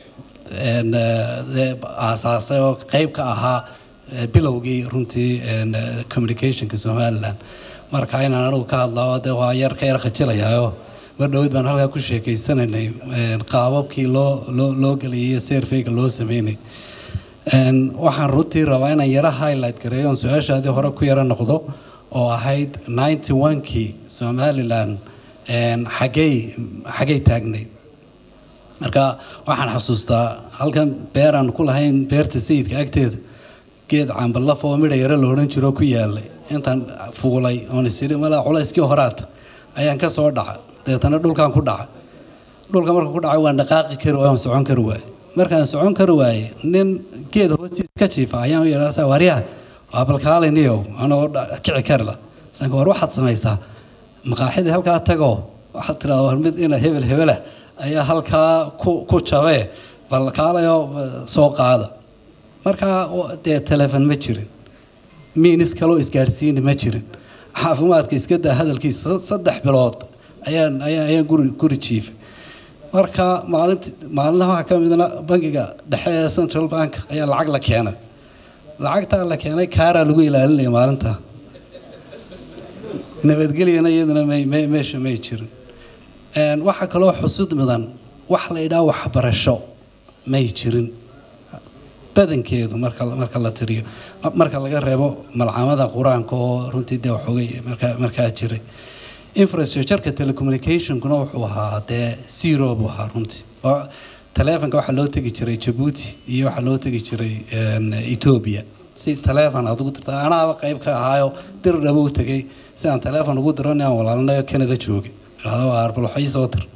aasaasay oo qeyb ka ahaa bilowgii runtii communicationka somalilan marka inaan anigu ka hadlaa de waa yar ka yar khajilayaayo mar dhowed baan halkaa ku sheekeysanaynay qaababkii loo loo loo gelayay serveyga loo sameynay waxaan runtii rabaa inaan yara highlight gareeyo oon su-aashaadii hore ku yara noqdo oo ahayd ninety one-kii somalilan xagey xagey taagnayd marka waxaan xasuustaa halkan beeraan ku lahayn beerta sayidka agteeda geed cambalaf oo midha yare la odhan jiro ku yaalay intaan fuulay oon isidhi malaa culayskii horaata ayaan ka soo dhaca dabeetana dhulkaan ku dhaca dhulka marka ku dhacay waan dhaqaaqi kari waay waan socon kari waaye markaan socon kari waaye nin geed hoostiisa ka jiifa ayaan u yidhaa waryaha waa balkaaliniyow anagoo kici kari la sanka war waxaad samaysaa maqaaxidii halkaa tagoo waxaad tidhahdaa war mid ina hebel hebela ayaa halkaa ku ku jabee bal kaalayoo soo qaada markaa dee telefon ma jirin miinis kaloo isgaadhsiini ma jirin caafimaadka iska daa hadalkiisa saddex bilood ayaan ayaan ayaan guri guri jiifay marka maalinti maalinaha waxaa ka midna bangiga dhexe ee central bank ayaa lacag la keenay lacagtaa la keenay kaaraa lagu ilaalinaya maalinta nabadgelyana iyaduna may may meesha may jirin waxaa kaloo xusud mudan wax la idhaa waxbarasho may jirin badankeedu marka marka la tiriyo marka laga reebo malcamada qur-aanka oo runtii dee waxoogay markaa markaa jiray infrastructureka telecommunicationkuna wuxuu ahaa dee zero buu ahaa runtii oo taleefonka waxaa loo tegi jiray jabuuti iyo waxaa loo tegi jiray ethiopia si taleefon aad ugu dirta anaaba qayb ka ahaayo dir dhabo u tegay si aan taleefon ugu diro aan walaalinayo canada joogay arbaloxii soo dir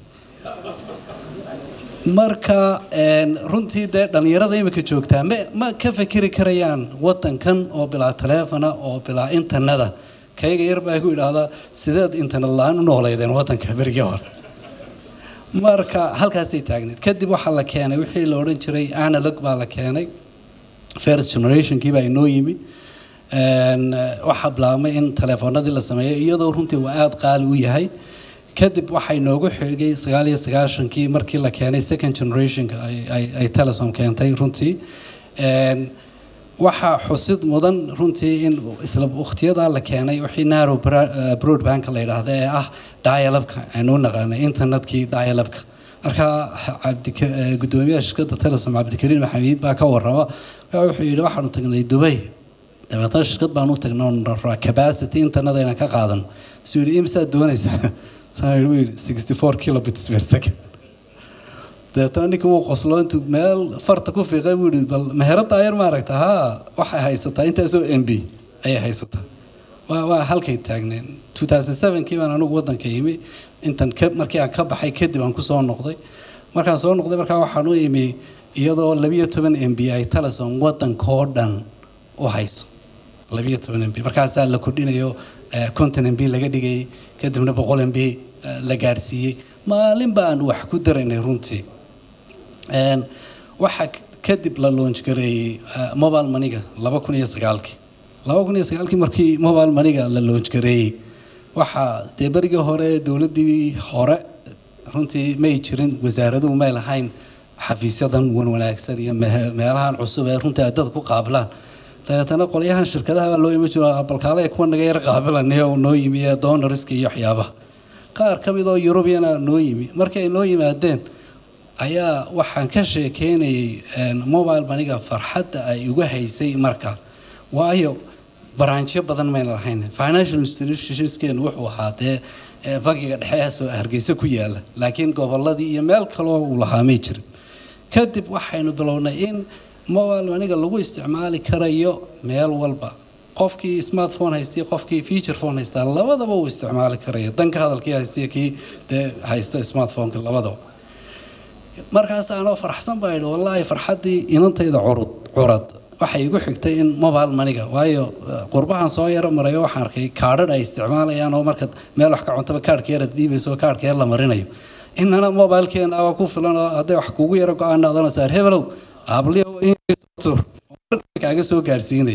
marka runtii dee dhallinyarada imika joogtaa ma ma ka fikiri karayaan wadankan oo bilaa taleefona oo bilaa interneta kayga yar baa ku idhaahdaa sideed internet la-aan u nooleydeen wadanka berigii hore marka halkaasay taagneed kadib waxaa la keenay wixii la odhan jiray analog baa la keenay first generationkii baa inoo yimid Een, eh, waxaa bilaabmay in telefoonadii la sameeyo iyadoo runtii uu aada qaali u yahay kadib waxay noogu xigay sagaal iyo sagaashankii markii la keenay second generationka ay- ay ay telesom keentay runtii Een, waxaa xusid mudan runtii in isla waqtiyadaa la keenay wixii narrow bra- eh, broadbandka la yidhaahdo ee ah dialabka aynu u naqaanay internetkii dialabka marka cabdika eh, gudoomiyaha shirkadda telesom cabdikariin maxamiid baa ka warrama Marka wuxuu yidhi waxaanu tagnay dubay dabeetana shirkad baan u tagnay oon rabaa capacity internet aynan ka qaadano suu yidhi imsaad doonaysaa saa yidhi wuu yidhi 64 kilobits per second dabeetana ninkii wuu qoslo intuu meel farta ku fiiqay buu yidhi bal meherada ayar maaragta haa waxay haysataa intaasoo m b ayay haysataa waa waa halkay taagneen 2007kii baan anigu waddanka yimi intan ka markii aan ka baxay kadib aan kusoo noqday markaan soo noqday markaa waxaan u imi iyadoo labiyo toban m b ay telesom waddankoo dhan u hayso labiyo toban m b markaasaa la kordhinayo eh, konton m b laga dhigayay kadibna boqol m b eh, la gaadhsiiyey maalin baan wax ku daraynay runtii Een, waxaa k- kadib la launch gareeyey eh, mobile maniga laba kun iyo sagaalkii laba kun iyo sagaalkii markii mobile maniga la launch gareeyey waxaa dee berigii hore dowladdii hore runtii may jirin wasaaraduhu may lahayn xafiisyadan wan wanaagsan iyo mehe- meelahan cusub ee runtii ay dadka ku qaabilaan dabeetana qolyahan shirkadaha baa loo imi jiro balkaale kuwa naga yar qaabilanay oo noo yimi ee doonariska iyo waxyaabaha qaar ka mid oo eurubiyana noo yimi markii ay noo yimaadeen ayaa waxaan ka sheekeynayay een, mobile maniga farxadda ay uga haysay marka waayo baraanjyo badan mayna lahayn financial institutionskeenu wuxuu ahaa dee ee, bangiga dhexe soo hargeysa ku yaala laakiin goboladii iyo meel kaloo uu lahaa may jirin kadib waxaynu bilownay in mobile maniga lagu isticmaali karayo meel walba qofkii smartphone haystay qofkii feature phone haystaa labadaba uu isticmaali karayo danka hadalkii haystay kii dee haysta smartphoneka labadaba markaas anoo faraxsan baa idhi wallaahi farxaddii inantayda curud curad waxay igu xigtay in mobile maniga waayo eh, qurbahan soo yaro marayo waxaan arkay kaadhadh ay isticmaalayaan oo markaad meel wax ka cuntaba kaadhka yar aad dhiibayso kaadhka yar la marinayo inana mobilekeenaba ku filan oo hadday wax kugu yaro go-aan odhanaysaa hebelow aabliyow intur kaaga soo gaadhsiinay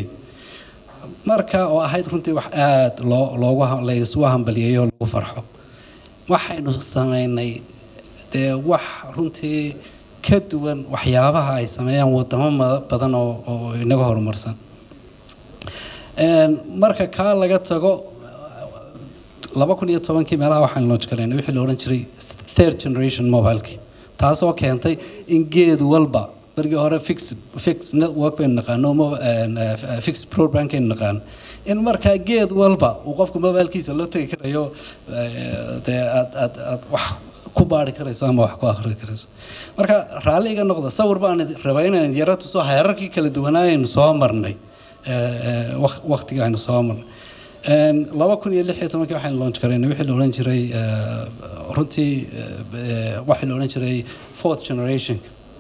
marka oo ahayd runtii wax aada loo loogu ha- la isugu hambaliyeeyo oo lagu farxo waxaynu sameynay dee wax runtii ka duwan waxyaabaha ay sameeyaan wadamo ma- badan oo oo inaga horumarsan Een, marka kaa laga tago laba kun iyo tobankii meelaha waxaan launch garaynay wixii la odhan jiray third generation mobileki taasoo keentay in geed walba berigii hore fix fix network baynu naqaano mo- een, eh, fix broadband kaynu naqaano in markaa geed walba uu qofku mobilkiisa la tegi karayo eh, dee aad aad aad wax ku baari karayso ama wax ku akhri karayso marka raalli iga noqda sawir baan idin rabaa inaan yaro tuso heerarkii kala duwanaayaynu soo marnay eh, eh, waq- waqtiga aynu soo marnay Een, laba kun iyo lix iyo tobankii waxaan launch garaynay wixii la odhan jiray eh, runtii eh, eh, waxaa la odhan jiray fourth generation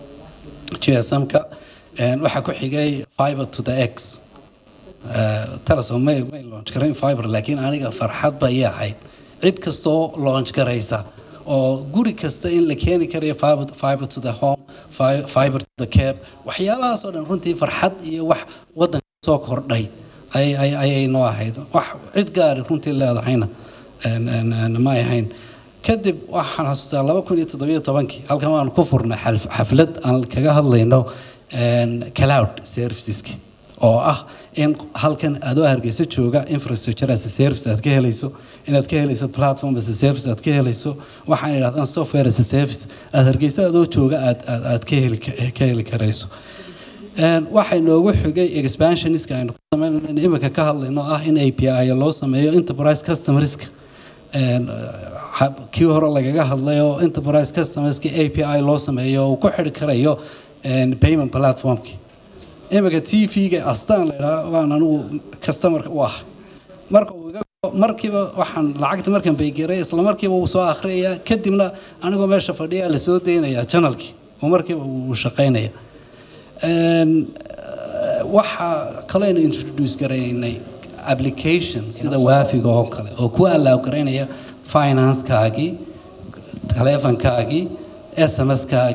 gsm-ka Een, waxaa ku xigay fiber to the x Eh, telesom may may launch garayn fiber laakiin aniga farxad bay ii ahayd cid kastoo launch garaysa oo guri kasta in la keeni karayo fiber, fiber to the home fi- fiber to the cab waxyaabahaas oo dhan runtii farxad iyo wax waddanka soo kordhay ay ay ayay noo ahayd wax cid gaari runtii leedahayna een- een- een ma ay ahayn kadib waxaan xasuustaa laba kun iyo toddobiyo tobankii halkan waan ku furnay xalf- xaflad aan kaga hadlayno een, cloud serviceski oo ah in halkan adoo hargeysa jooga infrastructure as a service aad ka helayso inaad ka helayso platform as a service aad ka helayso waxaan idhahdaan software as a service aad hargeysa adoo jooga aad aad aad ka heli ka heli karayso Een, waxay noogu xigay expansioniska aynu ku sameynayno imika ka hadlayno ah in API loo sameeyo enterprise customerska Een, ha- kii hore lagaga hadlay oo enterprise customerska API loo sameeyo oo uu ku xidhi karayo een, payment platformki imika tv-ga astaan la idhaha waan anigu customerka u ah marka uu iga markiiba waxaan lacagta markan baygeray isla markiiba uu soo akhriyaya kadibna anigoo meesha fadhiya la soo daynaya channelkii oo markiiba uu shaqaynaya Een, eh, waxaa kaleynu introduce garaynay application sida waafiga oo kale oo ku allow garaynaya financekaagii taleefankaagii sms-kaagii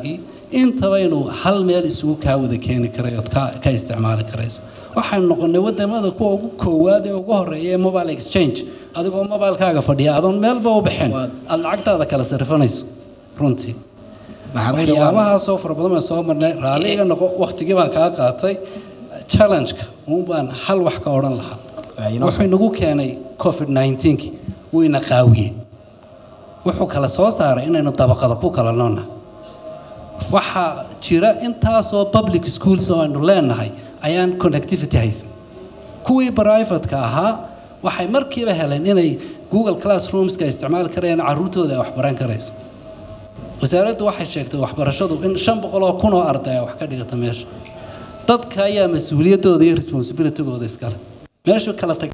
intaba inuu hal meel isugu kaa wada keeni karay ood ka ka isticmaali karayso waxaynu noqonay wadamada kuwa ugu koowaad ee ugu horeeya ee mobile exchange adigoo mobilekaaga fadhiya adoon meelba u bixin aad lacagtaada kala sarifanayso runtii maxamuud waa waxyaabahaasoo fara badan baan soo marnay raalli iga noqo waqtigii baan kaa qaatay challenge-ka uun baan hal wax ka odhan lahaa wuxuu inagu keenay covid 19 wuu ina qaawiyey wuxuu kala soo saaray inaynu dabaqada ku kala noonna waxaa jira intaasoo public schools oo aynu leenahay ayaan connectivity haysan kuwii privateka ahaa waxay markiiba heleen inay google classroomska isticmaali karayaan caruurtooda ay wax baran karayso wasaaraddu waxay sheegtay waxbarashadu in shan boqol oo kun oo arday ay wax ka dhigata meesha dadka ayaa mas-uuliyaddooda iyo responsibilitygooda iskale meeshu kala tag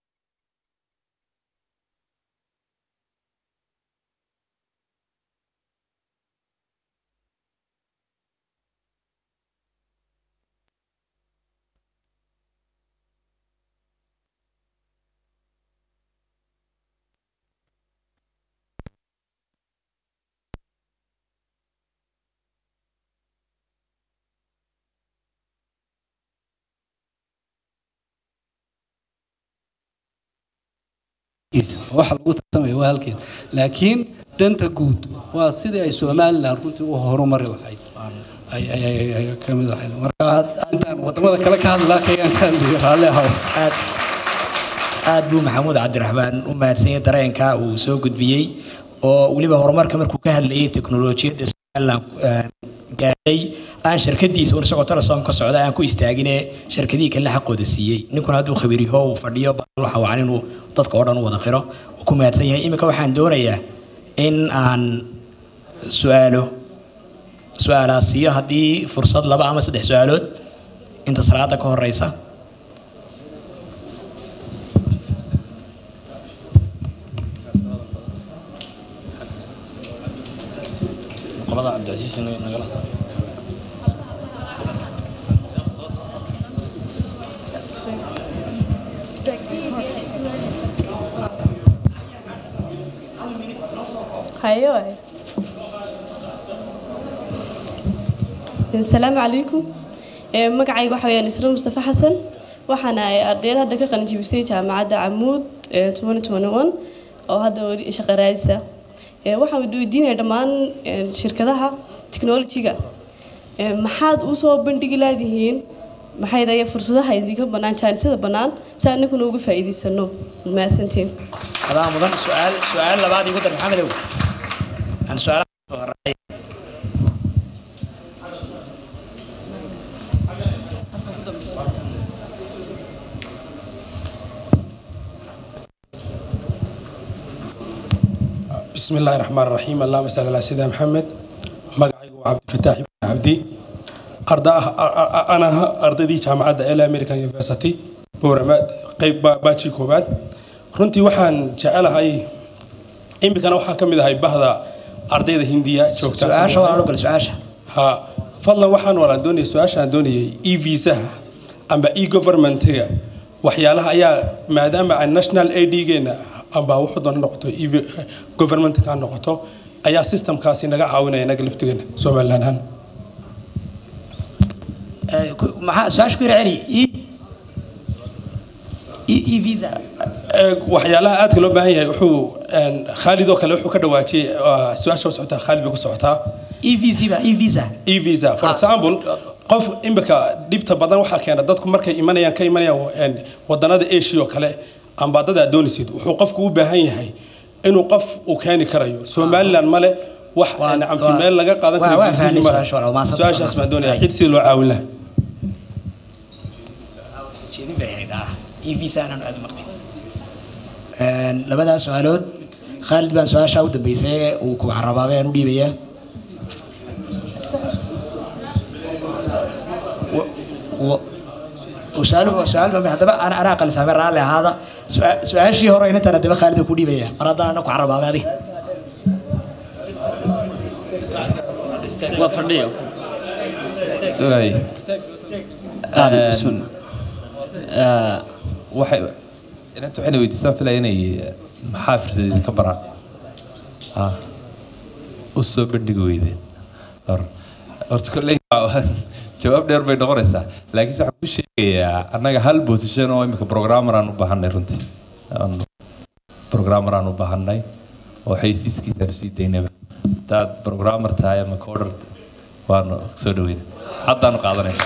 waxa lagu tartamaya waa halkeed laakiin danta guud waa sidii ay somalilan runtii u horumari lahayd ay- ay- ay- ay ka mid ahayd marka intaan wadamada kale ka hadlaa kayaan ka hadlayo raalli ahaw aad aad buu maxamuud cabdiraxmaan u mahadsanyay dareenka uu soo gudbiyey oo weliba horumarka markuu ka hadlayay teknolojiyadda somalilan eh, gaadhay aan shirkadiisa un isagoo telesom ka socda aan ku istaagine shirkadihii kale xaqooda siiyey ninkuna hadduu khabiir yaho uu fadhiyo waxa wacan inuu dadka oo dhan u wada qiro uu ku mahadsan yahay iminka waxaan doonayaa in aan su-aalo su-aalaas siiyo haddii fursad laba ama saddex su-aalood inta salaada ka horeysa qolada cabdicasiis nagala hayo waay asalaamu calaykum Ee, magacayga waxa weyaan isra mustafa xasan waxaana ay ardayda hadda ka qalinjibisay jaamacadda camuud ee 2021 oo hadda weli shaqo raadisa Ee, waxaan weydiinaya dhammaan ee, shirkadaha technology-ga Ee, maxaad usoo bandhigi laadihiin maxay daya fursadaha idinka bannaan jaanisada bannaan si aan ninkuna uga faa'iidaysano mahadsantiin adaa mudan su-aal su-aal labaad igu dar maxamedow aan su-aalaha soo horeey بسم الله الرحمن الرحيم اللهم صل على سيدنا محمد magacaygu waa cabdifataax ibn cabdi arda ana aha ardaydii jaamacadda el american university boorama qayb ba- baaji koobaad runtii waxaan jecelahay imikana waxaan ka mid ahay bahda ardayda hindiya joogta su-aasha walaalo gal su-aasha ha fadlan waxaan walaan doonayay su-aashaan doonayay e visaha amba e governmentiga waxyaalaha ayaa maadaama aan national aidgeena amba wuxuu doona noqoto e governmentka ha noqoto ayaa systemkaasi naga caawinaya inaga laftigeena somaliland ahaan Eh, ku- maxaa su-aasha ku yara celi e e e visa Ee, waxyaalaha aadka loo baahan yahay wuxuu een, khaalid oo kale wuxuu ka dhawaajiyey waa su-aasha u socotaa khaalid bay ku socotaa e visa ba e visa e visa for Ah. example qof imika dhibta badan waxaa keena dadku markay imanayaan ka imanayaan een, wadanada asia oo kale amba dad aad doonaysid wuxuu qofku u baahan yahay inuu qof uu keeni karayo somaliland male wax Waa- nacamti waa- meel laga qaadan waa- karo waa fiisihi fahnay male. su-aasha, waa mahadsantahay, su-aashaas baan doonaya mahadsantahay. cid sidii loo caawin lahaa jeedin bay ahayd ah e visa aanan aad u maqlin Een, labadaas su-aalood khaalid baan su-aasha u dambeysay uu ku carabaabay aan u dhiibayaa Wa- wa- su-aal su-aal baa haddaba ana anaa qalisaamay raalli ahaada Su- su-aashii hore inantaan haddaba khaalid ku dhiibaya mar haddaan ana ku carabaabay adiga waa fadhiyo Waay. Ah, bismillah. Ah, waxay inanta waxayna weydiistaan filaya inay maxaa fursad idinka baraan ha u soo bandhigi weydeen Or, horta kolley waa- jawaab dheer bay noqonaysaa laakiinse waxaan ku sheegayaa annaga hal position oo imika programmer aan u baahanay runtii Aan- programmer aan u baahanay oo xaysiiskiisaan usii daynaba hadaad programmer tahay ama coder waanu soo dhaweyna haddaanu qaadanayna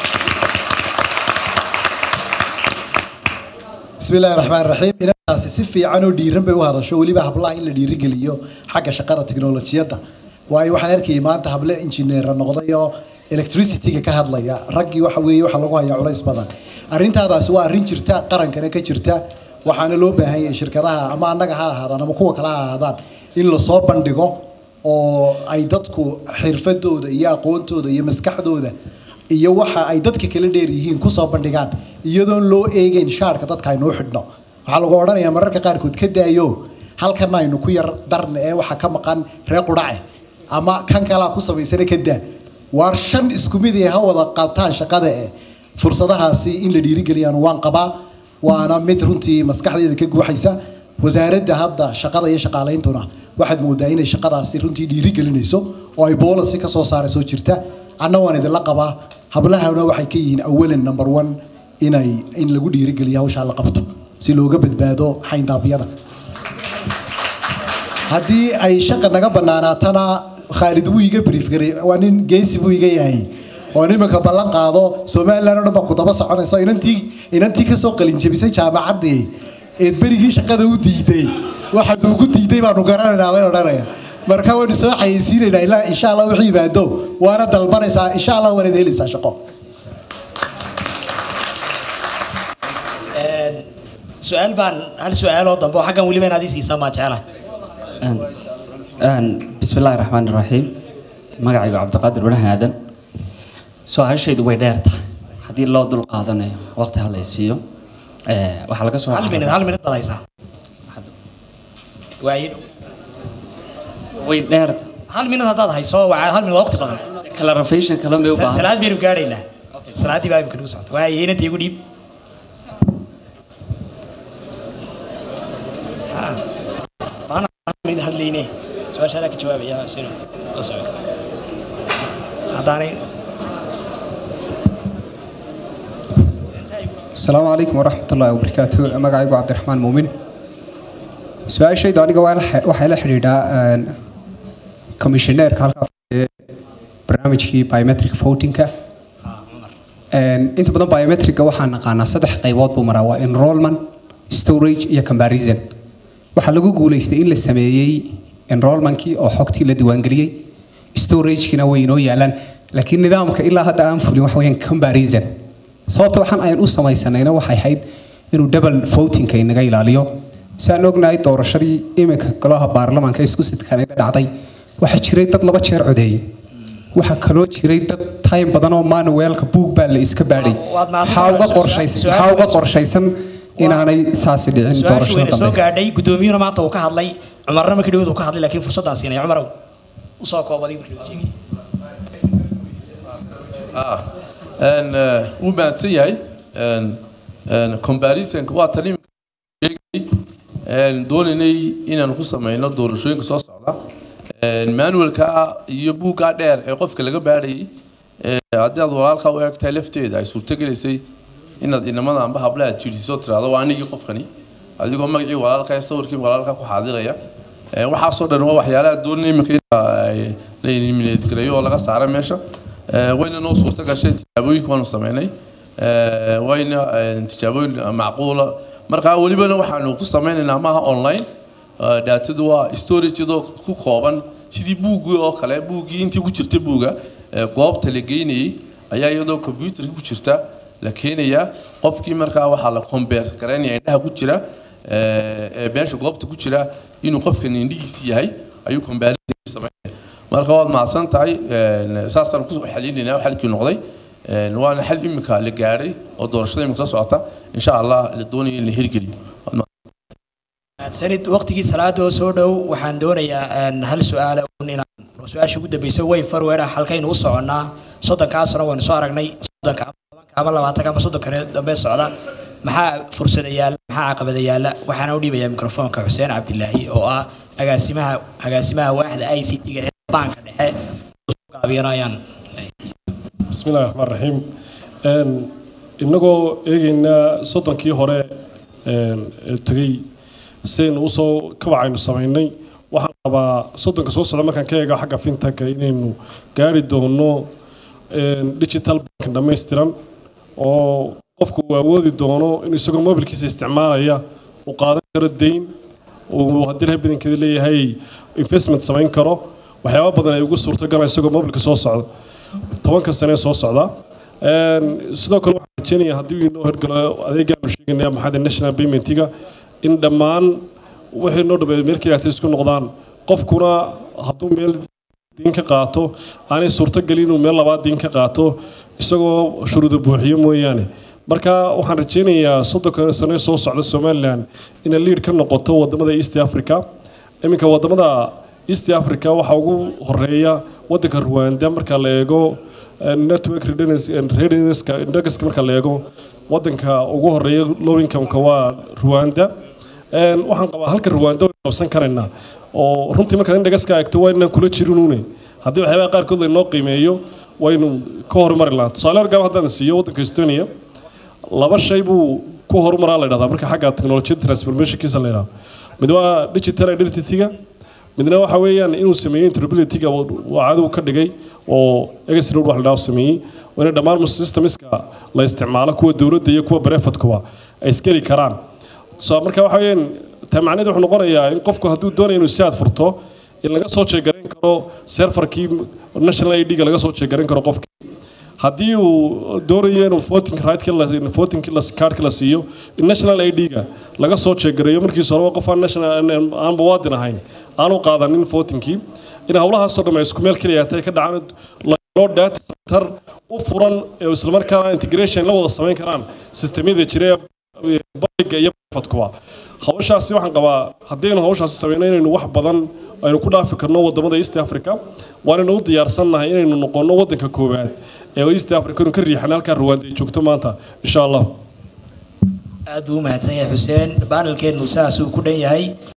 بسم الله الرحمن الرحيم inantaasi si fiican oo dhiiran bay u hadasho weliba hablaha in la dhiirigeliyo xagga shaqada tiknolojiyadda waayo waxaan arkayay maanta hable injineera noqday oo electricityga ka hadlaya raggii waxa weeye waxa lagu hayaa culays badan arrintaadaasi waa arrin jirta qarankana ka jirta waxaana loo baahan yahay shirkadaha ama annaga ha ahaadaan ama kuwa kale ha ahaadaan in lasoo bandhigo oo ay dadku xirfadooda iyo aqoontooda iyo maskaxdooda iyo waxa ay dadka kala dheer yihiin kusoo bandhigaan iyadoon loo eegeyn shaarka dadka aynuu xidhno waxaa lagu odhanayaa mararka qaarkood ka daayo halkan aynu ku yar darna ee waxa ka maqan reer qudhace ama kan kalaa ku samaysana ka daa waar shan isku mid ee ha wada qabtaan shaqada eh fursadahaasi in la dhiirigeliyaan waan qabaa waana mid runtii maskaxdeeda ka guuxaysa wasaaradda hadda shaqada iyo shaqaaleyntuna waxaad moodaa inay shaqadaasi runtii dhiirigelinayso oo ay boolasi ka soo saarayso jirta anna waan idinla qabaa hablahana waxay ka yihiin awalan number one inay in lagu dhiirigeliyo hawshaa la qabto si looga badbaado xayndaabyada haddii ay shaqa naga banaanaatana khaalid wuu iga brief garay waa nin geesi buu iga yahay oo nimanka ballan qaado somaliland oo dhan baa ku daba soconayso inantii inantii kasoo qalinjabisay jaamacaddii eed berigii shaqada u diiday waxaad ugu diiday baanu garanaynaa waan odhanaya marka waynu soo xayeysiinaynaa ilaa insha allah wixii yimaado waana dalbanaysaa insha allah waanaad helaysaa shaqo su-aal baan hal su-aaloo dambe oo xaggan weliba inaad ii siisaa maa jecelahay بسم الله الرحمن الرحيم magacaygu cabdiqaadir wanahan aadan su-aashaydu way dheer tahay haddii loo dul qaadanayo waqti ha la siiyo waxaa laga soo hal minid hal minid baad haysaa waayin way dheer tahay hal minid haddaad hayso waa hal minid waa waqti badan clarification kale may u Sa- baahan salaad baynu gaadhaynaa salaaddii baa imika nagu socota waaye inantii igu dhiib Ah, maana hal minid hadlayne su-aashaadaa ka jawaabaya sino la soco haddaanay السلام عليكم ورحمة الله وبركاته مقعيق عبد الرحمن مؤمن سؤال شيء داني قوال وحيلا حديدا كوميشنير كالكا برنامجكي بايومتريك فوتينكا inta badan biometrica waxaan naqaanaa saddex qaybood buu maraa waa enrollment storage iyo comparison waxaa lagu guuleystay in la sameeyey enrollmentkii oo xogtii la diiwaangeliyey storagekina way inoo yaalaan laakiin nidaamka ilaa hadda aan fulin waxa weyaan comparison sababta waxaan ayaan u samaysanayna waxay ahayd inuu double votingka inaga ilaaliyo si aan ognahay doorashadii iminka golaha baarlamaanka isku sidkan iga dhacday waxaa jiray dad laba jeer codeeyey waxaa kaloo jiray dad time badan oo manuelka buug baa la iska baadhay Waad mahadsan maxaa uga tahay. qorshaysan Su-aal- maxaa uga qorshaysan inaanay saasi dhicin su-aashu doorashada wayna soo dambe gaadhay guddoomiyuhuna maanta uu ka hadlay cumarna markii dhawood uu ka hadlay laakiin fursaddaan siinaya cumarow usoo koobaday markii uu sheegay Ah, een, eh, wuu mahadsan yahay Een, een, comparisonka waa tan iminka sheegay Een, doonaynay inaan ku sameyno doorashooyinka soo socda Een, manualka iyo buugga dheer ee qofka laga baadhayay eh, haddii aad walaalka u eegtahay lafteeda ay suurtogelaysay inaad inamada amba hablaha jiirsiiso tiraahdo waa anigii qofkani adigoo magacii walaalka ee sawirkii walaalka ku xaadiraya Ee, waxaasoo dhan waa waxyaalaha doonaya iminka in ay la eliminate gareeyo oo laga saaro meesha Ee, wayna noo suurta gashay tijaabooyinka waanu sameynay Ee, wayna ee, tijaabooyin macquula marka welibana waxaanu ku sameynaynaa maaha online Ee, daatadu waa storage iyadoo ku kooban sidii buuggii oo kale buuggii intii ku jirta buugga ee, goobta la geynayay ayaa iyadoo computerka ku jirta la keenayaa qofkii markaa waxaa la compare garaynaya indhaha ku jira ee ee meesha goobta ku jira inuu qofkan indhihiisi yahay ayuu comparison sameynaya marka waad mahadsan tahay een, saasaan ku xalinaynaa xalkii noqday Een, waana xal imika la gaadhay oo doorashada imika soo socota insha allah la doonayo in la hirgeliyo Waad mahadsan sanid waqtigii salaada oo soo dhow waxaan doonayaa een, hal su-aala un inaan su-aasha ugu dambeysa way farweera halkaynu u soconnaa soddonkaa sano waynu soo aragnay soddonka ama tobanka ama labaatanka ama soddonka dambe socda maxaa fursada yaalla maxaa caqabada yaalla waxaana u dhiibayaa mikrofoonka xuseen cabdilaahi oo ah agaasimaha agaasimaha waaxda i c t-ga ee baanka dhexe gaabiyana ayaan بسم الله الرحمن الرحيم een inagoo eegaynaa soddonkii hore een ee tegay sidaynu usoo kabacaynu samaynay waxaan qabaa soddonka soo socda markaan ka eego xagga fintaka inaynu gaari doono een digital bank dhammaystiran oo qofku uu awoodi doono in isagoo mobilkiisa isticmaalaya uu qaadan karo deyn uu haddii lahay badankeeda leeyahay investment samayn karo waxyaaba badan ay ugu suurtogalaan isagoo mobilka soo socda tobanka sane soo socda Een, sidoo kale waxaan rajeynayaa haddii uu inoo hirgalo adeegaanu sheegaynaya maxaa national paymentiga in dhammaan wixii noo dhabeeya meel keliyaata isku noqdaan qofkuna hadduu meel diin ka qaato aanay suurtogelin inuu meel labaad diin ka qaato isagoo shuruudo buuxiyo mooyaane marka waxaan rajeynayaa soddonka sane soo socda somalilan inay liid ka noqoto wadamada east africa iminka wadamada east africa waxaa ugu horeeya wadanka rwanda marka la eego eh, network readiness-ka indexka marka la eego wadanka ugu horeeya low income-ka waa rwanda Een, waxaan qabaa halka rwanda way qabsan karaynaa oo runtii markaad indhagaska eegto waa inaan kula jirinuune haddii waxyaabaha qaarkood laynoo qiimeeyo waynu ka horumari lahaa tusaale horgaab haddaan siiyo wadanka estonia laba shay buu ku horumaraa la dhahdaa marka xagga technology transformationkiisa la yidhahdo mid waa digital identity-ga midna waxa weeyaan inuu sameeyey interoperability-ga waa cadow ka dhigay oo egesroad wax la dhaho sameeyey oo inay dhammaan systemska la isticmaalo kuwa dowladda iyo kuwa barefadkuba ay iskeli karaan so marka waxa weeyaan taa macnaheedu wuxuu noqonayaa in qofku hadduu doonayo inuu siaad furto in laga soo jeegarayn karo serfarkii national id ga laga soo jeegarayn karo qofkii haddii uu doonayo inuu voting right voting cardki la siiyo in national id ga laga soo jeegareeyo markiisa horeba qof aan national aan muwaadin ahayn aanu qaadanin votingkii in howlahaasoo dhan ay isku meel keliya tahay ka dhacaan loo data center u furan ee islamarkaana integration la wada samayn karaan sistemyada jira ee bariga iyo fadkuba hawshaasi waxaan qabaa haddaynu hawshaasi samayno inaynu wax badan aynu ku dhaafi karno wadamada east africa waanaynu u diyaarsannahay inaynu noqono wadanka koowaad ee east africa inu ka riixan halkaa rwanda ay joogto maanta insha allah aad buu u mahadsan yahay xuseen baanelkeennu saas uu ku dhan yahay